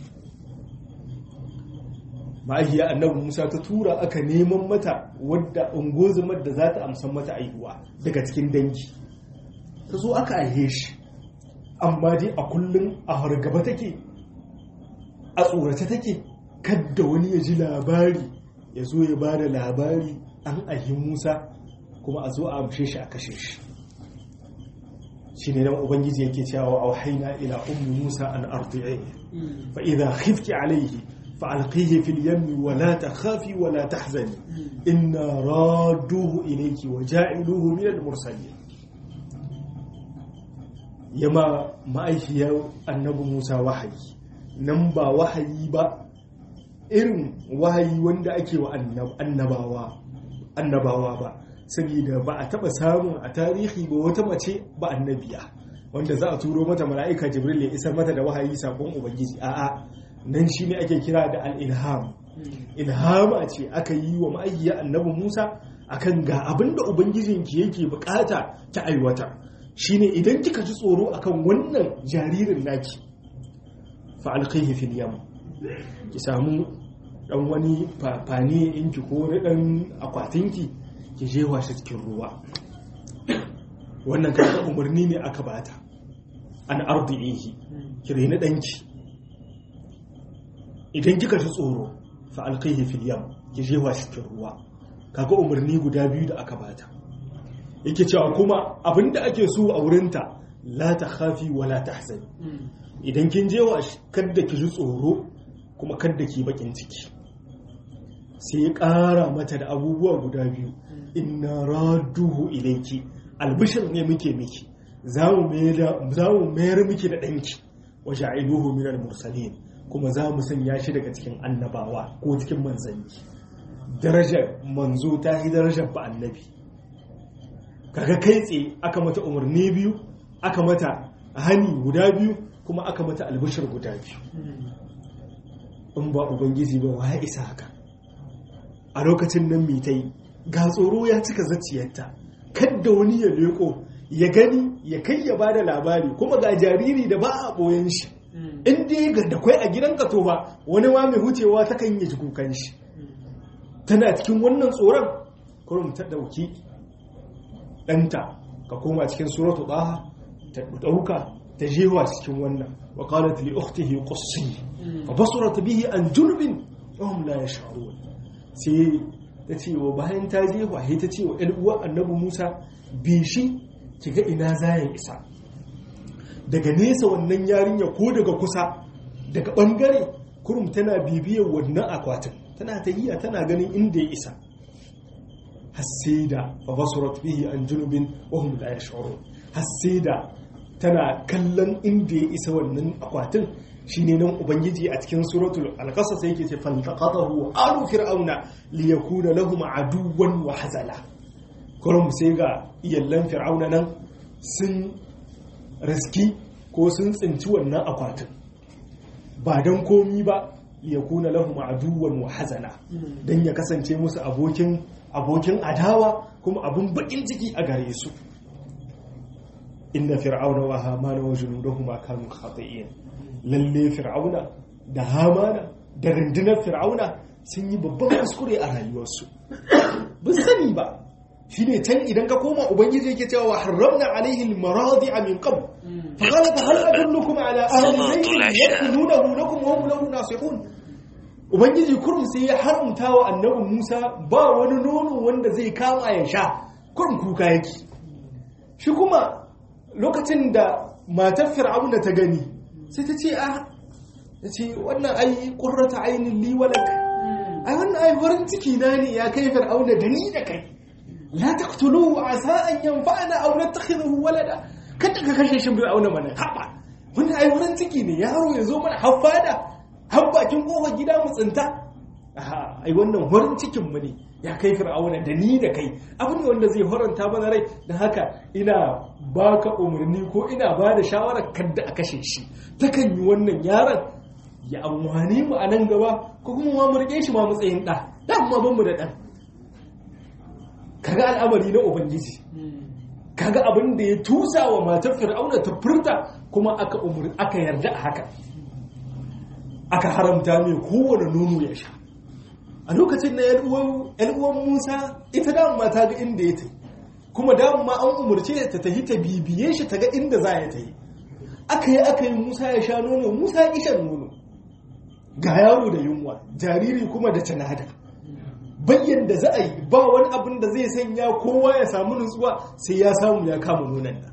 ma'ahiya annabi musa ta tura aka neman mata wadda ungozumar da za ta amsan mata aihuwa daga cikin dangi ta zo aka aihe shi amma dai a kullum a hargaba take a tsorata take kadda wani ya ji labari ya zo ya ba da labari an aihi musa kuma a zo a amshe shi a kashe shi shi ne nan ubangiji yake cewa a haina ila ummi musa an ardi'i fa idha khifti alayhi فألقيه في اليم ولا تخافي ولا تحزني إنا رادوه إليك وجاعلوه من المرسلين يما ما أيهي النبي موسى وحي نمبا وحي با irin wahayi wanda ake wa annabawa annabawa ba saboda ba a taba samun a tarihi ba wata mace ba annabiya wanda za a turo mata mala'ika jibril ya isar mata da wahayi sakon ubangiji a'a nan shi ne ake kira da al'ilham ilhama ce aka yi wa ma'ayyar annabi musa akan ga abin da ubangijinki yake bukata ta aiwata shine idan kika ji tsoro akan wannan jaririn naki fa'alƙaihi fil yam ki samu dan wani fani inki ko wani dan akwatinki ki je shi cikin ruwa wannan kan umarni ne aka bata an ardihi ki reni danki idan kika ji tsoro fa alqaihi fil yam ki jewa shi cikin ruwa kaga umarni guda biyu da aka bata yake cewa kuma abinda ake so a wurinta la takhafi wa la tahzani idan kin jewa shi kada ki ji tsoro kuma kada ki bakin ciki sai ya ƙara mata da abubuwa guda biyu inna raduhu ilayki albishir ne muke miki za mu mayar miki da ɗanki wa ja'iluhu minal mursalin kuma za mu sanya shi daga cikin annabawa ko cikin manzanni darajar manzo ta yi darajar ba annabi kaga kai tsaye aka mata umarni biyu aka mata hani guda biyu kuma aka mata albishir guda biyu in ba ubangiji ba wa ya isa haka a lokacin nan mitai ga tsoro ya cika zaciyarta kadda wani ya leko ya gani ya kai ya bada labari kuma ga jariri da ba a boyen shi in dai ga da kwai a gidan ka to ba wani ma mai hucewa ta kan yi kukan shi tana cikin wannan tsoron kurum ta dauki ɗanta ka koma cikin suratu ɗaha ta ɗauka ta jewa cikin wannan wa qalat li ukhtihi qussi fa basurat bihi an junubin wa hum la yash'urun sai ta ce wa bayan ta jewa sai ta ce wa ƴan uwa annabi Musa bi shi kiga ina zayan isa daga nesa wannan yarinya ko daga kusa daga bangare kurum tana bibiyar wannan akwatin tana tahiya tana ganin inda ya isa hassida fa basurat bihi an junubin wa hum la yash'urun hassida tana kallon inda ya isa wannan akwatin shine nan ubangiji a cikin suratul al-qasas yake ce fantaqatahu alu fir'auna liyakuna lahum aduwan wa hazala kurum sai ga iyallan fir'auna nan sun riski ko sun tsinci wannan akwatin ba don komi ba yakuna lahum aduwwan wa hazana dan ya kasance musu abokin abokin adawa kuma abun bakin ciki a gare su inna fir'auna wa hamana wa junudahuma kanu khati'in lalle fir'auna da hamana da rundunar fir'auna sun yi babban kuskure a rayuwarsu ba sani ba shine can idan ka koma ubangiji yake cewa wa harramna alaihi almaradi'a min qabl fa qala fa hal adullukum ala ahli baytin yakununahu lakum wa hum lahu nasihun ubangiji kurum sai ya haramta wa annabi Musa ba wani nono wanda zai kama ya sha kurum kuka yake shi kuma lokacin da matar fir'auna ta gani sai ta ce a ta ce wannan ai qurrata ainin li walak ai wannan ai farin ciki na ne ya kai fir'auna da ni da kai la taqtuluhu asa an yanfa'ana aw nattakhidhuhu walada kada ka kashe shi fir'auna mana haba wannan ai farin ciki ne yaro ya zo mana haffada har bakin kofar gida mu tsinta ai wannan farin cikin mu ne ya kai fir'auna da ni da kai abu ne wanda zai horanta mana rai don haka ina baka umarni ko ina ba da shawarar kadda a kashe shi takan yi wannan yaron ya amfani mu a nan gaba ko kuma ma mu rike shi ma matsayin ɗa da amma ban mu da ɗan kaga al'amari na ubangiji kaga abin da ya tusa wa matar fir'auna ta furta kuma aka umar aka yarda a haka aka haramta mai kowane nono ya sha a lokacin na uwan musa ita dama ta ga inda ya ta kuma dama an umarce ta tafi ta bibiye shi ta ga inda za ya ta yi aka yi aka yi musa ya sha nono musa ya shan nono ga yaro da yunwa jariri kuma da canada bayyan da za a yi ba wani abin da zai sanya kowa ya samu nutsuwa sai ya samu ya kama nonon nan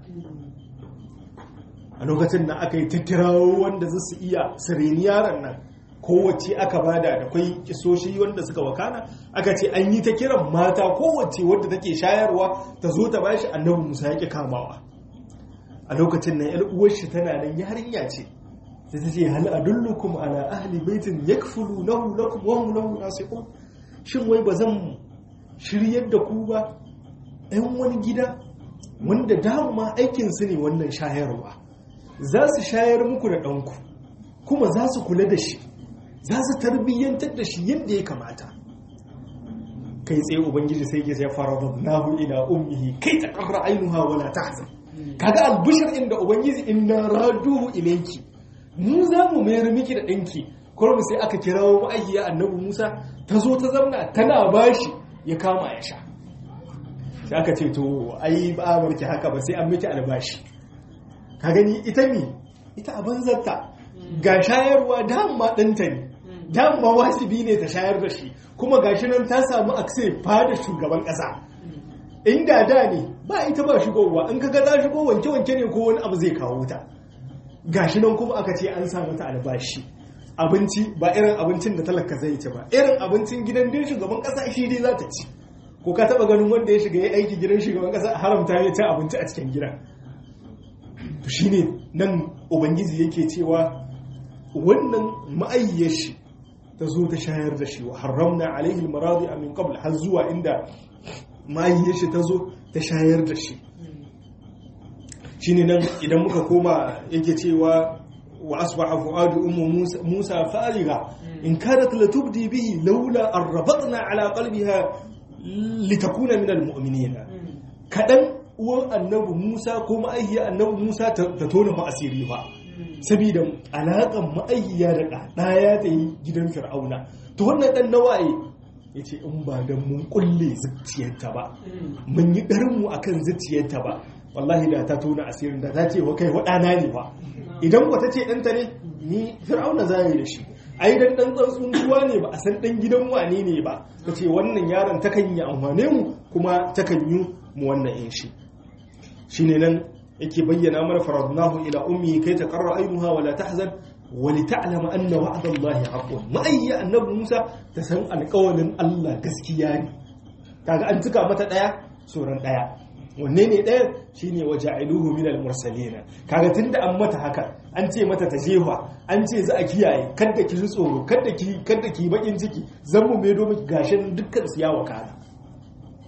a lokacin da aka yi ta kirawo wanda za su iya sireni yaron nan kowace aka bada da kwai kisoshi wanda suka wakana aka ce an yi ta kiran mata kowace wadda take shayarwa ta zo ta bashi annabi musa ya ƙi kamawa a lokacin nan yar uwar shi tana nan yarinya ce sai ta ce hal adullukum ala ahli baitin yakfulunahu lakum wa hum lahu nasihun shin wai ba zan shiryar da ku ba ɗan wani gida wanda dama aikin su ne wannan shayarwa za su shayar muku da ɗanku kuma za su kula da shi za su tarbiyyantar da shi yadda ya kamata kai tsaye ubangiji sai ke sai fara nahu ila ummihi kai ta karra ainuha wala tahzan kaga albishir inda ubangiji inna raduhu ilayki mu za mu mayar miki da ɗanki kuma sai aka kirawo ma'aikiya annabi Musa ta zo ta zamna tana bashi ya kama ya sha sai aka ce to ai ba a barki haka ba sai an miki albashi ka gani ita mi ita abin zarta ga shayarwa dama ɗanta ne dama wajibi ne ta shayar da shi kuma gashi nan ta samu akse fada shugaban ƙasa inda da ne ba ita ba shigowa in kaga za shigo wanke-wanke ne ko wani abu zai kawo ta gashi nan kuma aka ce an samu ta albashi abinci ba irin abincin da talaka zai ci ba irin abincin gidan din shugaban ƙasa shi dai za ta ci ko ka taba ganin wanda ya shiga ya aiki gidan shugaban ƙasa haramta ya ci abinci a cikin gida to shine nan ubangiji yake cewa wannan ma'ayyar shi ta zo ta shayar da shi wa haramna alaihi almaradi min qabl har zuwa inda ma'ayyar shi ta zo ta shayar da shi shine nan idan muka koma yake cewa wa asbaha fuadu ummu musa fariga in kanat latubdi bihi laula an rabatna ala qalbiha litakuna min almu'minin kadan uwan annabi musa ko ma'ayyar annabi musa ta tona fa asiri fa saboda alaƙan ma'ayyiya da ɗaya ta yi gidan fir'auna to wannan ɗan nawaye ya ce in ba don mun kulle zuciyarta ba mun yi ɗarinmu a kan zuciyarta ba wallahi da ta tona asirin da ta ce wa kai waɗana ne ba idan wata ce ɗanta ne ni fir'auna za yi da shi ai dan ɗan tsantsun ruwa ne ba a san ɗan gidan wane ne ba ta ce wannan yaron takan yi amfane mu kuma takan yi mu wannan yin shi shine nan yake bayyana mana faradnahu ila ummi kai ta qarra ainuha wala tahzan wa li ta'lama anna wa'da Allahi haqqun ma'ayya annabi Musa ta san alƙawalin Allah gaskiya ne kaga an tuka mata daya soran daya wanne ne daya shine waja'iluhu min al-mursalin kaga tunda an mata haka an ce mata ta jefa an ce za a kiyaye kada ki ji tsoro kada ki kada ki bakin ciki zan mu medo miki gashin dukkan siyawa kana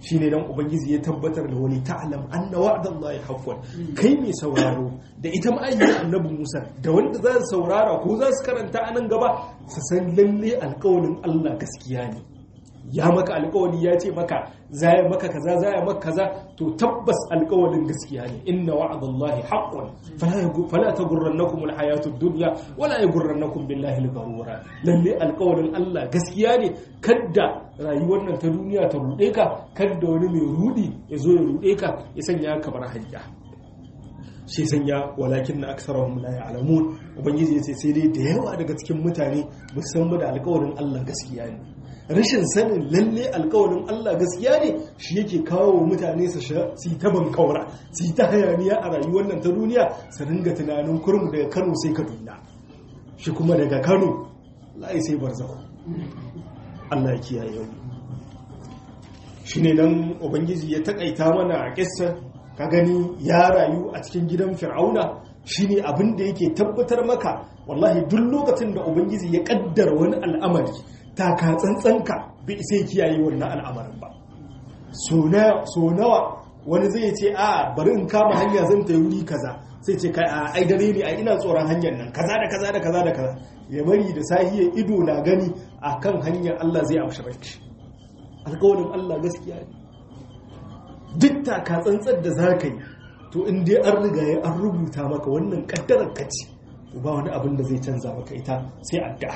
shine dan ubangiji ya tabbatar da wani ta'lam anna wa'dallahi haqqun kai mai sauraro da ita ma'ayyar annabi Musa da wanda za su saurara ko za su karanta a nan gaba su san lalle alƙawarin Allah gaskiya ne ya maka alƙawari ya ce maka zaya maka kaza zaya maka kaza to tabbas alƙawarin gaskiya ne inna wa'dallahi haqqun fala taghurrannakum alhayatud dunya wala yaghurrannakum billahi al-gharura lalle alƙawarin Allah gaskiya ne kadda rayuwar nan ta duniya ta rude ka kadda wani mai rudi ya zo ya rude ka ya sanya ka bar hanya shi sanya walakin na aksarahum la ya'lamun ubangiji yace sai dai da yawa daga cikin mutane ba su san da alƙawarin Allah gaskiya ne rashin sanin lalle alkawarin Allah gaskiya ne shi yake kawo mutane su yi ta bankaura su yi ta hayaniya a rayuwar nan ta duniya su ringa tunanin kurum daga Kano sai Kaduna shi kuma daga Kano lai sai barzako Allah ya kiyaye mu shine nan ubangiji ya takaita mana a kissa ka gani ya rayu a cikin gidan Fir'auna shine abin da yake tabbatar maka wallahi duk lokacin da ubangiji ya kaddara wani al'amari taka tsantsanka bai sai kiyaye wannan al'amarin ba so nawa wani zai ce a bari in kama hanya zan ta wuri kaza sai ce kai a ai dare ne ai ina tsoron hanyar nan kaza da kaza da kaza da kaza ya bari da sahiyar ido na gani a kan hanyar Allah zai amshi rai alƙawarin Allah gaskiya ne duk taka tsantsar da za ka yi to in dai an riga ya an rubuta maka wannan kaddarar ka ce ba wani abin da zai canza maka ita sai addu'a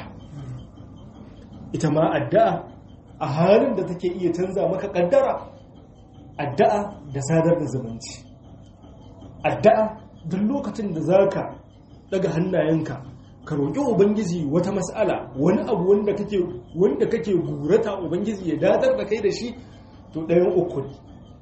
ita ma addu'a a halin da take iya canza maka kaddara addu'a da sadar da zumunci addu'a duk lokacin da zaka daga hannayenka ka roƙi ubangiji wata mas'ala wani abu wanda kake wanda kake gurata ubangiji ya dadar da kai da shi to ɗayan uku ne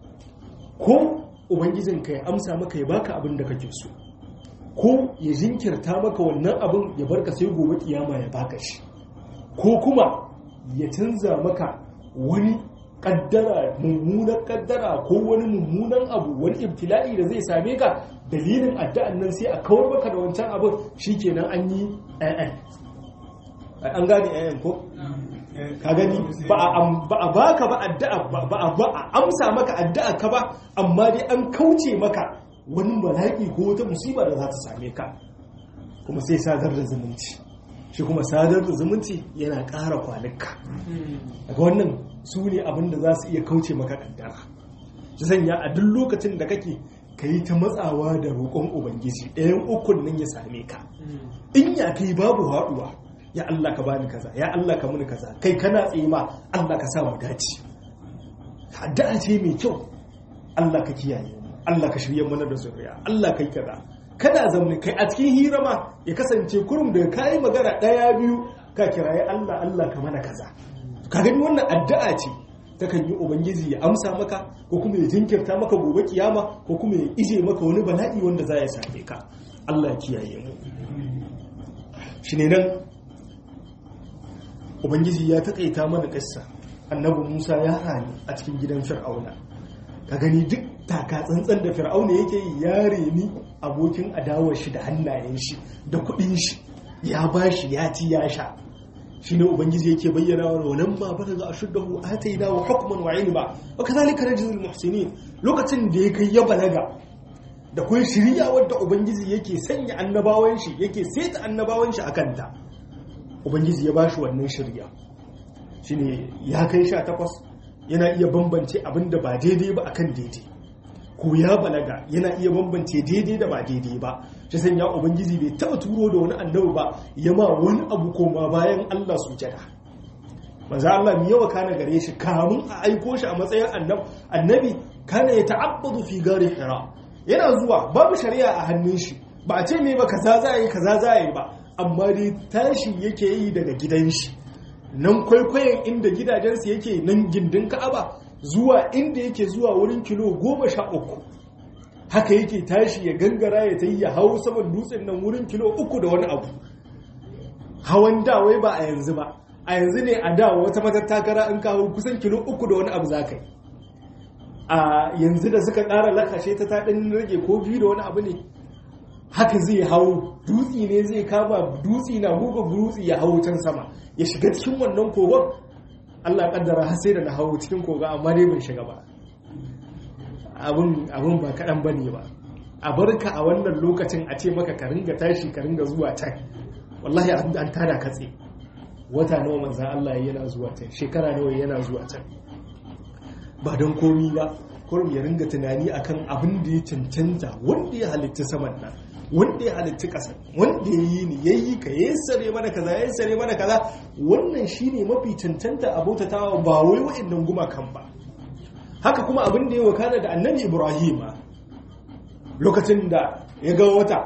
ko ubangijinka ya amsa maka ya baka abin da kake so ko ya jinkirta maka wannan abin ya barka sai gobe kiyama ya baka shi ko kuma ya canza maka wani kaddara mummunan kaddara ko wani mummunan abu wani ibtila'i da zai same ka dalilin addu'an nan sai a kawar maka da wancan abin shikenan an yi ayan an gane ayan ko ka gani ba a baka ba addu'a ba a amsa maka addu'a ka ba amma dai an kauce maka wani bala'i ko wata musiba da za ta same ka kuma sai sadar da zumunci shi kuma sadar da zumunci yana ƙara kwanuka daga wannan su ne abin da za su iya kauce maka ƙaddara shi sanya a duk lokacin da kake ka yi ta matsawa da roƙon ubangiji ɗayan ukun nan ya same ka in ya kai babu haɗuwa ya Allah ka bani kaza ya Allah ka muni kaza kai kana tsaye ma Allah ka sa mu dace addu'a ce mai kyau Allah ka kiyaye Allah ka shirye mana da zuriya Allah kai kaza kada zaune kai a cikin hira ma ya kasance kurum da kayi magana ɗaya biyu ka kiraye Allah Allah ka mana kaza ka gani wannan addu'a ce ta kan yi ubangiji ya amsa maka ko kuma ya jinkirta maka gobe kiyama ko kuma ya ije maka wani bala'i wanda za ya same ka Allah ya kiyaye mu shi ne nan ubangiji ya taƙaita mana ƙasa annabi musa ya rani a cikin gidan fir'auna ka gani duk taka tsantsan da fir'auna yake yi ya reni abokin adawar shi da hannayen shi da kuɗin shi ya ba shi ya ci ya sha shi ne ubangiji yake bayyana wa wannan ma bada za a shuddahu ataina wa hukman wa ilma wa kadhalika najzil muhsinin lokacin da ya kai ya balaga da kun shirya wadda ubangiji yake sanya annabawan shi yake saita annabawan shi akan ta ubangiji ya bashi wannan shirya shine ya kai sha takwas yana iya bambance abin da ba daidai ba akan daidai ko ya balaga yana iya bambance daidai da ba daidai ba shi sanya ubangiji bai taba turo da wani annabi ba ya ma wani abu koma bayan Allah sujada manzo Allah mi yawa kana gare shi kamun a aiko shi a matsayin annabi kana ya ta'abbadu fi gari hira yana zuwa babu shari'a a hannun shi ba a ce me ba kaza za yi kaza za yi ba amma dai tashi yake yi daga gidan shi nan kwaikwayon inda gidajensu yake nan gindin ka'aba zuwa inda yake zuwa wurin kilo goma sha uku haka yake tashi ya gangara ya ta yi ya hau saman dutsen nan wurin kilo uku da wani abu hawan dawai ba a yanzu ba a yanzu ne a dawa wata matattakara in kawo kusan kilo uku da wani abu za ka yi a yanzu da suka ƙara lakashe ta taɗin rage ko biyu da wani abu ne haka zai hau dutsi ne zai kama dutsi na buga dutsi ya hau can sama ya shiga cikin wannan kogon Allah kaddara har sai da na hau cikin koga amma dai ban shiga ba abin abin ba kaɗan ba ne ba a barka a wannan lokacin a ce maka ka ringa tashi ka ringa zuwa can wallahi an tada katse wata nawa manzan Allah yana zuwa can shekara nawa yana zuwa can ba don komi ba kurum ya ringa tunani akan abin da ya cancanta wanda ya halitta saman nan wanda ya halitta ƙasa wanda ya yi ni ya yi ka ya sare mana kaza ya sare mana kaza wannan shine mafi cancanta a bautatawa ba wai wa'annan gumakan ba haka kuma abin da ya wakana da annabi ibrahim lokacin da ya ga wata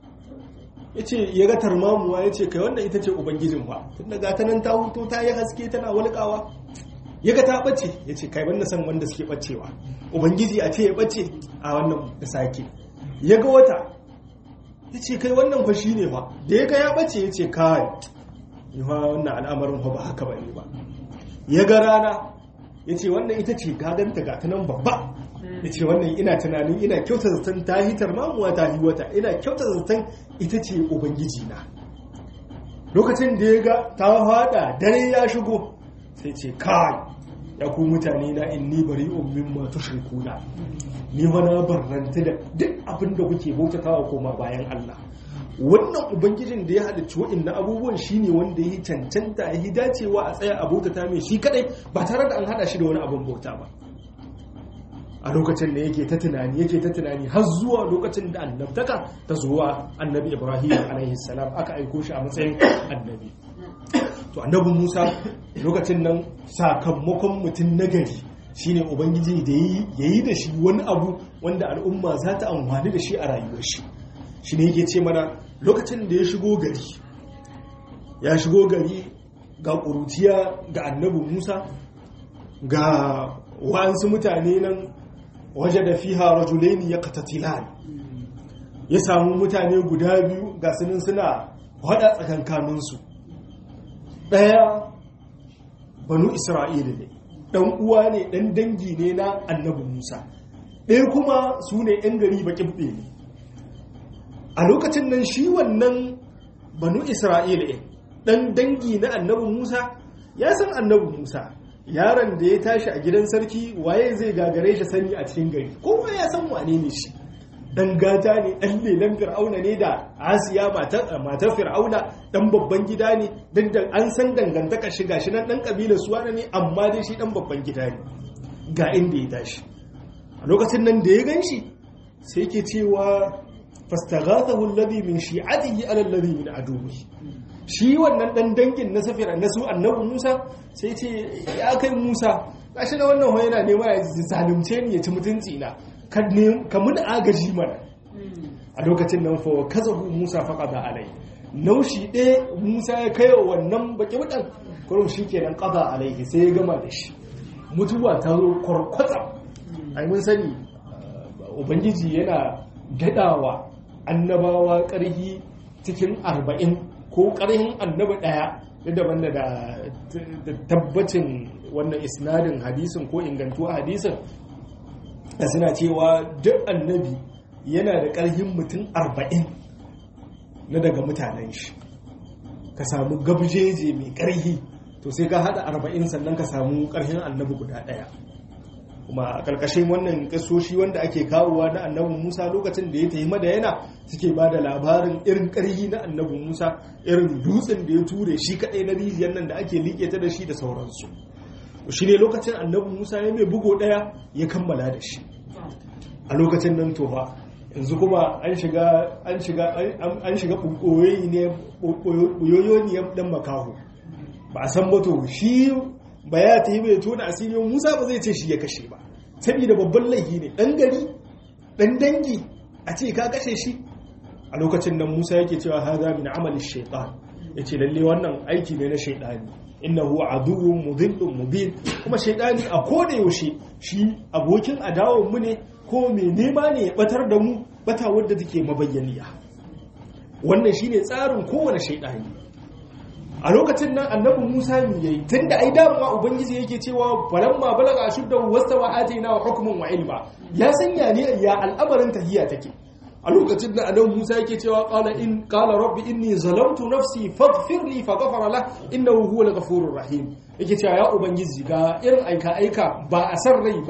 ya ce ya ga tarmamuwa ya ce kai wannan ita ce ubangijin ba tun daga ta nan ta huto ta yi haske tana walƙawa ya ga ta ɓace ya ce kai wanda san wanda suke ɓacewa ubangiji a ce ya ɓace a wannan da sake ya ga wata ya ce kai wannan fa shi ne fa da ya ga ya ɓace ya ce kai yi fa wannan al'amarin fa ba haka ba ne ba ya ga rana ya ce wannan ita ce gaganta ga ta nan babba ya ce wannan ina tunanin ina kyauta zaton ta hitar mamuwa ta yi wata ina kyauta zaton ita ce ubangiji na lokacin da ya ga ta fada dare ya shigo sai ce kai ya ku mutane na inni bari ummin ma tushrikuna ni wani barranta da duk abin da kuke bautatawa koma bayan Allah wannan ubangijin da ya halicci wa'annan abubuwan shine wanda ya cancanta ya dacewa a tsaya a bautata mai shi kadai ba tare da an hada shi da wani abin bauta ba a lokacin da yake ta tunani yake ta tunani har zuwa lokacin da annabtaka ta zuwa annabi ibrahim alaihi salam aka aiko shi a matsayin annabi to annabi musa lokacin nan sakamakon mutum nagari shine ubangiji da ya yi da shi wani abu wanda al'umma za ta amfani da shi a rayuwar shi shi ne yake ce mana lokacin da ya shigo gari ya shigo gari ga ƙuruciya ga annabi musa ga wa'ansu mutane nan waje da fiha rajulaini ya katatilan ya samu mutane guda biyu ga sunan suna hada tsakankaninsu ɗaya banu isra'ila ne ɗan uwa ne ɗan dangi ne na annabi musa ɗaya kuma su ne 'yan gari baƙin ne a lokacin nan shi wannan banu isra'ila ɗan dangi na annabi musa ya san annabi musa yaron da ya tashi a gidan sarki waye zai gagare shi sani a cikin gari kowa ya san wane ne shi dan gata ne dan lelan fir'auna ne da asiya matar fir'auna dan babban gida ne dan an san dangantaka shi gashi nan dan kabilar suwana ne amma dai shi dan babban gida ne ga inda ya tashi a lokacin nan da ya ganshi sai ke cewa fastaghathahu alladhi min shi'atihi ala alladhi min aduwwihi shi wannan dan dangin na safira na su annabi Musa sai ce ya kai Musa gashi na wannan hoye yana nema ya zalunce ni ya ci mutunci na ka mun agaji mana a lokacin nan fa kazahu Musa faqada alai naushi ɗaya Musa ya kai wannan baki budan kurum shikenan qada alaihi sai ya gama da shi mutuwa ta zo kwarkwata ai mun sani ubangiji yana dadawa annabawa ƙarhi cikin arba'in ko ƙarhin annabi ɗaya da daban da tabbacin wannan isnadin hadisin ko ingantuwa hadisin da suna cewa duk annabi yana da ƙarhin mutum arba'in na daga mutanen shi ka samu gabjeje mai ƙarhi to sai ka haɗa arba'in sannan ka samu ƙarhin annabi guda ɗaya kuma a ƙarƙashin wannan ƙasoshi wanda ake kawowa na annabin musa lokacin da ya tafi madayana suke ba da labarin irin ƙarhi na annabin musa irin dutsen da ya ture shi kaɗai na rijiyar nan da ake liƙe ta da shi da sauransu shi ne lokacin annabin musa ya mai bugo ɗaya ya kammala da shi a lokacin nan tofa yanzu kuma an shiga an shiga an shiga ɓoyoyi ne ɓoyoyi ne ɗan makaho ba a san ba to shi ba ya ta yi mai tona asiri musa ba zai ce shi ya kashe ba saboda babban laifi ne dan gari dan dangi a ce ka kashe shi a lokacin nan musa yake cewa haza min amali shaitan ya ce lalle wannan aiki ne na shaitani innahu aduwwun mudhillun mubin kuma shaitani a koda yaushe shi abokin adawar mu ne ko mai nema ne ya batar da mu bata wadda take mabayyaniya wannan shine tsarin kowane shaitani a lokacin nan annabi Musa ne yayi tunda ai damuwa ubangiji yake cewa falamma balaga ashuddahu wastawa atina wa hukmun wa ilma ya sanya ne ya al'amarin tahiyya take a lokacin nan annabi Musa yake cewa qala in qala rabbi inni zalamtu nafsi faghfir li faghfara la innahu huwal ghafurur rahim yake cewa ya ubangiji ga irin aika aika ba a san rai ba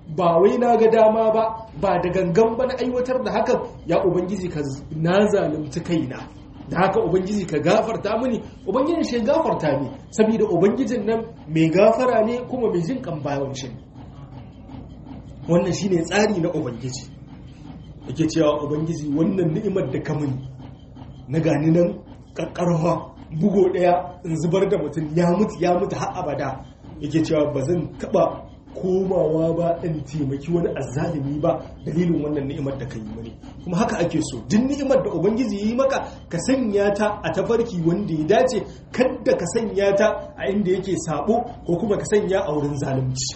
ba wai na ga dama ba ba da gangan ba na aiwatar da hakan ya ubangiji ka na zalunci kaina da haka ubangiji ka gafarta mini ubangijin shi gafarta ne saboda ubangijin nan mai gafara ne kuma mai jin kan bayan shi wannan shine tsari na ubangiji yake cewa ubangiji wannan ni'imar da ka mini na gani nan kakkarwa bugo daya in zubar da mutum ya mutu ya mutu har abada yake cewa ba zan taba komawa ba in taimaki wani azzalimi ba dalilin wannan ni'imar da ka yi mani kuma haka ake so duk ni'imar da ubangiji yi maka ka sanya ta a tafarki wanda ya dace kadda ka sanya ta a inda yake sabo ko kuma ka sanya a wurin zalunci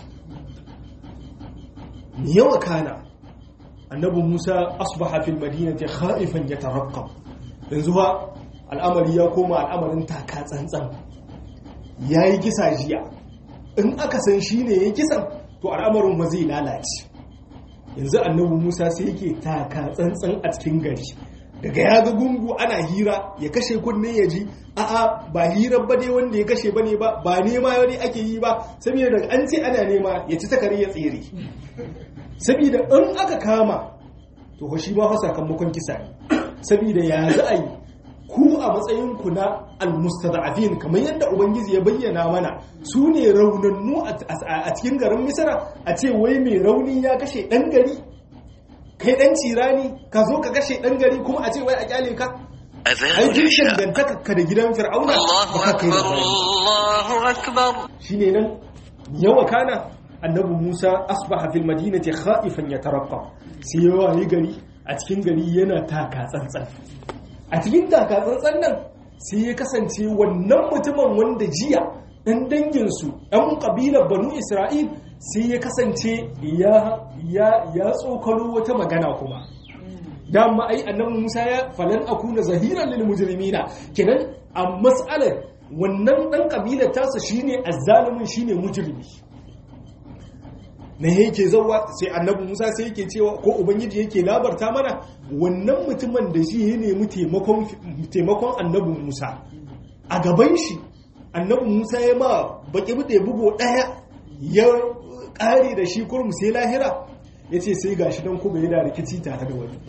me yawa kana annabi Musa asbaha fil madinati khaifan yataraqqab yanzu ba al'amari ya koma al'amarin taka tsantsan yayi kisa jiya in aka san shi ne ya kisan to al'amarin ma zai lalace yanzu annabi musa sai yake taka tsantsan a cikin gari daga ya ga gungu ana hira ya kashe kunne ya ji a'a ba hirar ba ne wanda ya kashe ba ne ba ba nema wani ake yi ba saboda daga an ce ana nema ya ci takari ya tsere saboda in aka kama to shi ma fa sakamakon kisa ne saboda ya za a yi ku a matsayinku na almustada'afin kamar yadda ubangiji ya bayyana mana su ne raunannu a cikin garin misira a ce wai mai rauni ya kashe ɗan gari kai ɗan cirani ka zo ka kashe ɗan gari kuma a ce wai a kyale ka aikin shangantaka ka da gidan fir'auna ba ka kai da shi ne nan yawa kana annabi musa asbaha fil madinati khaifan yataraqqa sai yawa yi gari a cikin gari yana taka tsantsan a cikin takatsantsan nan sai ya kasance wannan mutumin wanda jiya ɗan danginsu ɗan ƙabilar banu isra'il sai ya kasance ya tsokalo wata magana kuma dama ai annabi musa ya falan akuna zahiran lil mujrimina kenan a mas'alar wannan ɗan ƙabilar tasa shine azzalimin shine mujrimi na yake zauwa sai annabi musa sai yake cewa ko ubangiji yake labarta mana wannan mutumin da shi ya nemi taimakon annabi musa a gaban shi annabi musa ya ma baki bude bugo daya ya kare da shi kurum sai lahira ya ce sai gashi don kuma yana rikici tare da wani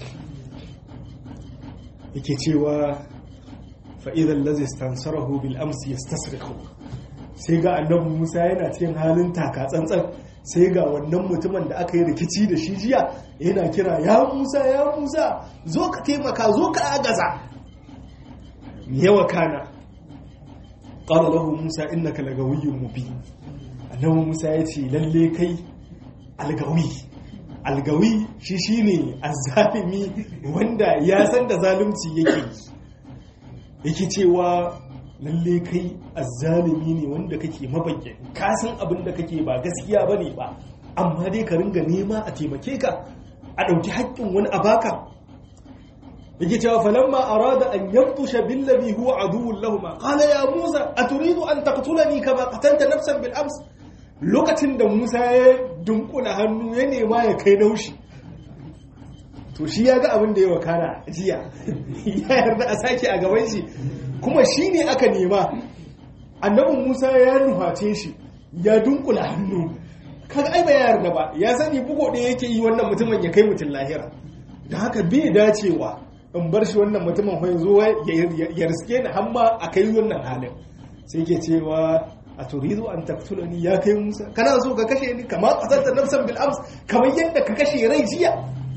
yake cewa fa'idan lazis tansarahu bil amsi ya sai ga annabi musa yana cikin halin taka tsantsan sai ga wannan mutumin da aka yi rikici da shi jiya yana kira ya musa ya musa zo ka taimaka zo ka agaza yawa kana ƙara lahu musa innaka lagawiyyun mubi annabi musa ya ce lalle kai algawi algawi shi shine azzalimi wanda ya san da zalunci yake yake cewa lalle kai azzalimi ne wanda kake mabayyan ka san abin da kake ba gaskiya bane ba amma dai ka ringa nema a taimake ka a ɗauki haƙƙin wani a baka yake cewa falamma arada an yabtusha billazi huwa aduwwun lahum qala ya musa aturidu an taqtulani kama qatalta nafsan bil ams lokacin da musa ya dunkula hannu ya nema ya kai naushi to shi ya ga abin da ya wakana jiya ya yarda a sake a gaban shi kuma shi ne aka nema annabin musa ya nuface shi ya dunkula hannu kaga ai ba ya yarda ba ya sani bugo ɗaya yake yi wannan mutumin ya kai mutum lahira da haka bai dacewa in bar shi wannan mutumin ya zo ya riske ni hamma a kai wannan halin sai ke cewa a turidu an taktulani ya kai musa kana so ka kashe ni kamar qatalta nafsan bil ams kamar yadda ka kashe rai jiya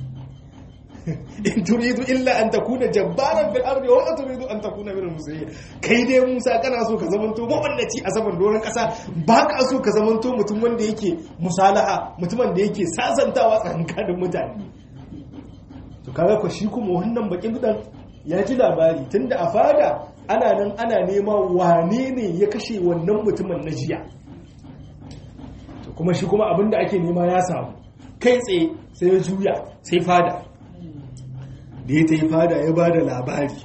in turidu illa an takuna jabbaran fil ardi wa turidu an takuna minal muslimin kai dai Musa kana so ka zamanto mawallaci a saman doron kasa ba ka so ka zamanto mutum wanda yake musalaha mutumin da yake sasantawa tsakanin mutane to kaga ko shi kuma wannan bakin dan ya ji labari tunda a fada ana nan ana nema wane ne ya kashe wannan mutumin na jiya to kuma shi kuma abinda ake nema ya samu kai tsaye sai ya juya sai fada da ya ta yi fada ya ba da labari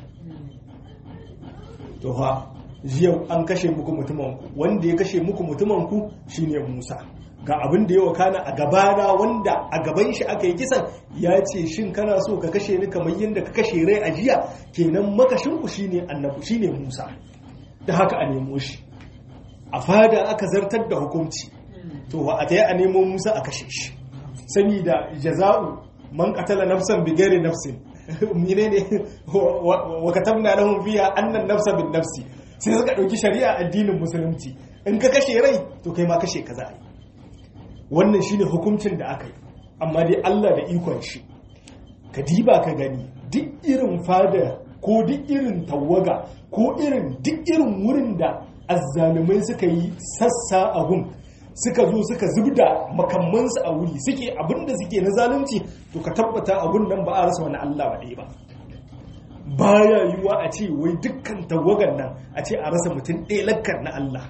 to ha jiya an kashe muku mutumanku wanda ya kashe muku mutumanku shine musa ga abin da ya wakana a gabana wanda a gaban shi aka yi kisan ya ce shin kana so ka kashe ni kamar yadda ka kashe rai a jiya kenan makashinku shine annabu shine musa da haka a nemo shi a fada aka zartar da hukunci to a ta yi a nemo musa a kashe shi saboda jaza'u man qatala nafsan bighairi nafsin menene wa katabna lahum fiha anna an-nafsa bin nafsi sai suka dauki shari'a addinin musulunci in ka kashe rai to kai ma kashe ka za a yi wannan shine hukuncin da aka yi amma dai Allah da ikon shi ka diba ka gani duk irin fada ko duk irin tawaga ko irin duk irin wurin da azzalumai suka yi sassa a gun suka zo suka zubda makamansu a wuri suke abinda suke na zalunci to ka tabbata a gun nan ba a rasa wani Allah ba ɗaya ba baya yiwuwa a ce wai dukkan tawagan nan a ce a rasa mutum ɗaya lakkar na Allah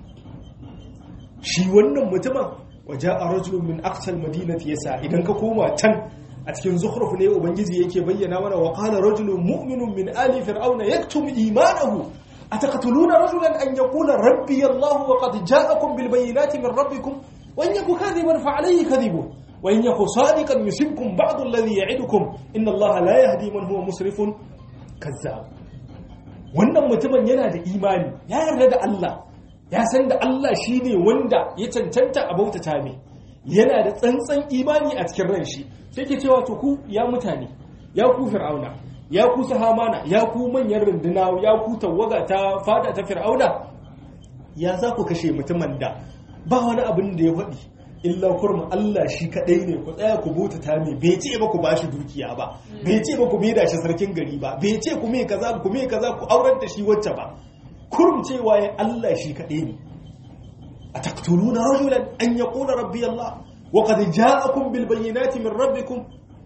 shi wannan mutumin waje a rajulun min aksal madinati yasa idan ka koma can a cikin zukhruf ne ubangiji yake bayyana mana wa qala rajulun mu'minun min ali fir'auna yaktum imanahu ataqtuluna rajulan an yaqula rabbi allah wa qad ja'akum bil bayyinati min rabbikum wa in yaku kadhiban fa alayhi kadhibu wa in yaku sadiqan yusibkum ba'd alladhi ya'idukum inna allaha la yahdi man huwa musrifun kazzab wannan mutumin yana da imani ya yarda da Allah ya san da Allah shine wanda ya cancanta a bautata mai yana da tsantsan imani a cikin ran shi sai ke cewa to ku ya mutane ya ku fir'auna ya ku sahamana ya ku manyan runduna ya ku tawaga ta fada ta fir'auna ya za ku kashe mutumin da ba wani abin da ya faɗi illa kurma Allah shi kaɗai ne ku tsaya ku bauta ta mai bai ce ba ku bashi dukiya ba bai ce ba ku mai da shi sarkin gari ba bai ce ku mai kaza ku mai kaza ku aurar da shi wacce ba kurum cewa ya Allah shi kaɗai ne a taktuluna rajulan an yaqula rabbi Allah wa qad ja'akum bil bayyinati min rabbikum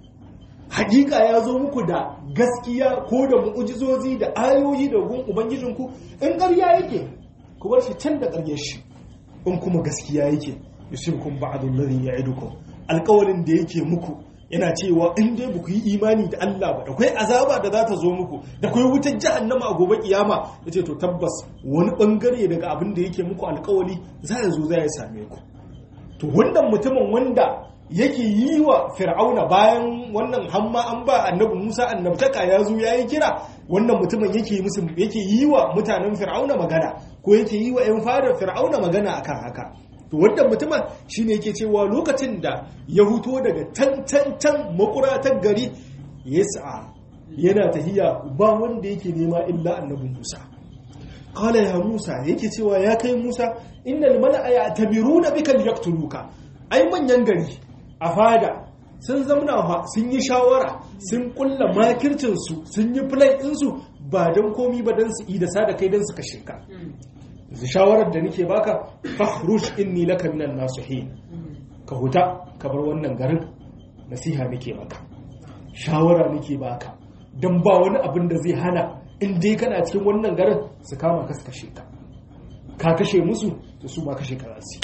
hakika ya zo muku da gaskiya ko da mu'ujizozi da ayoyi da gun ubangijinku in ƙarya yake ku bar shi can da ƙaryar shi in kuma gaskiya yake yusibkum ba'du alladhi ya'idukum alƙawarin da yake muku yana cewa in dai ba ku yi imani da Allah ba da kai azaba da za ta zo muku da kai wutar jahannama a gobe kiyama yace to tabbas wani bangare daga abin da yake muku alƙawari za ya zo za ya same ku to wannan mutumin wanda yake yi wa fir'auna bayan wannan hamma an ba annabi Musa annabtaka ya zo yayi kira wannan mutumin yake musu yake yi wa mutanen fir'auna magana ko yake yi wa ƴan fadar fir'auna magana akan haka to wannan mutumin shine yake cewa lokacin da ya huto daga tantantan makuratar gari yas'a yana tahiya ba wanda yake nema illa annabi Musa qala ya Musa yake cewa ya kai Musa innal mala'a ya'tabiruna bika liyaqtuluka ai manyan gari a fada sun zamna sun yi shawara sun kulla makircinsu sun yi plan ɗinsu ba don komi ba don su yi da sada kai don su kashe ka shawarar da nake baka fakhruj inni laka minan nasihin ka huta ka bar wannan garin nasiha nake maka shawara nake baka dan ba wani abin da zai hana in dai kana cikin wannan garin su kama ka su kashe ka ka kashe musu to su ma kashe ka za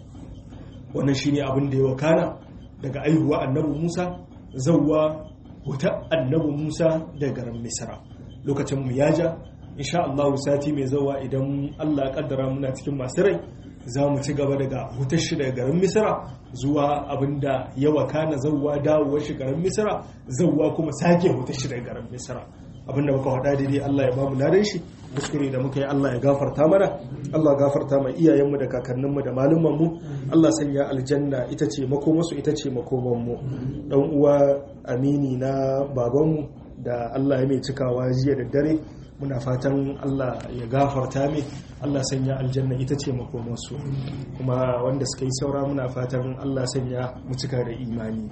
wannan shine abin da ya wakana daga aihuwa annabi Musa zawwa huta annabi Musa da garin Misra lokacin mu yaja insha Allah sati mai zawa idan Allah ya kaddara muna cikin masu rai za mu ci gaba daga hutar shi daga garin Misra zuwa abinda ya wakana zawwa dawowar shi garin Misra zawwa kuma sake hutar shi daga garin Misra abinda muka faɗa daidai Allah ya bamu ladan shi kuskure da muka yi Allah ya gafarta mana Allah ya gafarta mai iyayenmu da kakanninmu da malumanmu Allah sanya aljanna ita ce makomansu ita ce makomanmu dan uwa amini na babanmu da Allah ya mai cikawa jiya da dare muna fatan Allah ya gafarta mai Allah sanya aljanna ita ce makomansu kuma wanda suka yi saura muna fatan Allah sanya mu cika da imani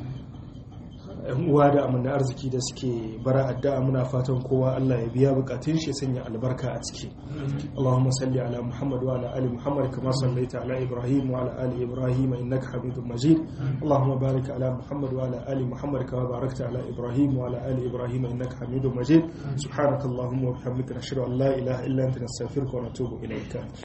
yan uwa da amina arziki da suke bara addu'a muna fatan kowa Allah ya biya bukatun shi sanya albarka a ciki Allahumma salli ala Muhammad wa ala ali Muhammad kama sallaita ala Ibrahim wa ala ali Ibrahim innaka Hamidum Majid Allahumma barik ala Muhammad wa ala ali Muhammad kama barakta ala Ibrahim wa ala ali Ibrahim innaka Hamidum Majid subhanakallahumma wa bihamdika nashhadu an la ilaha illa anta nastaghfiruka wa natubu ilayka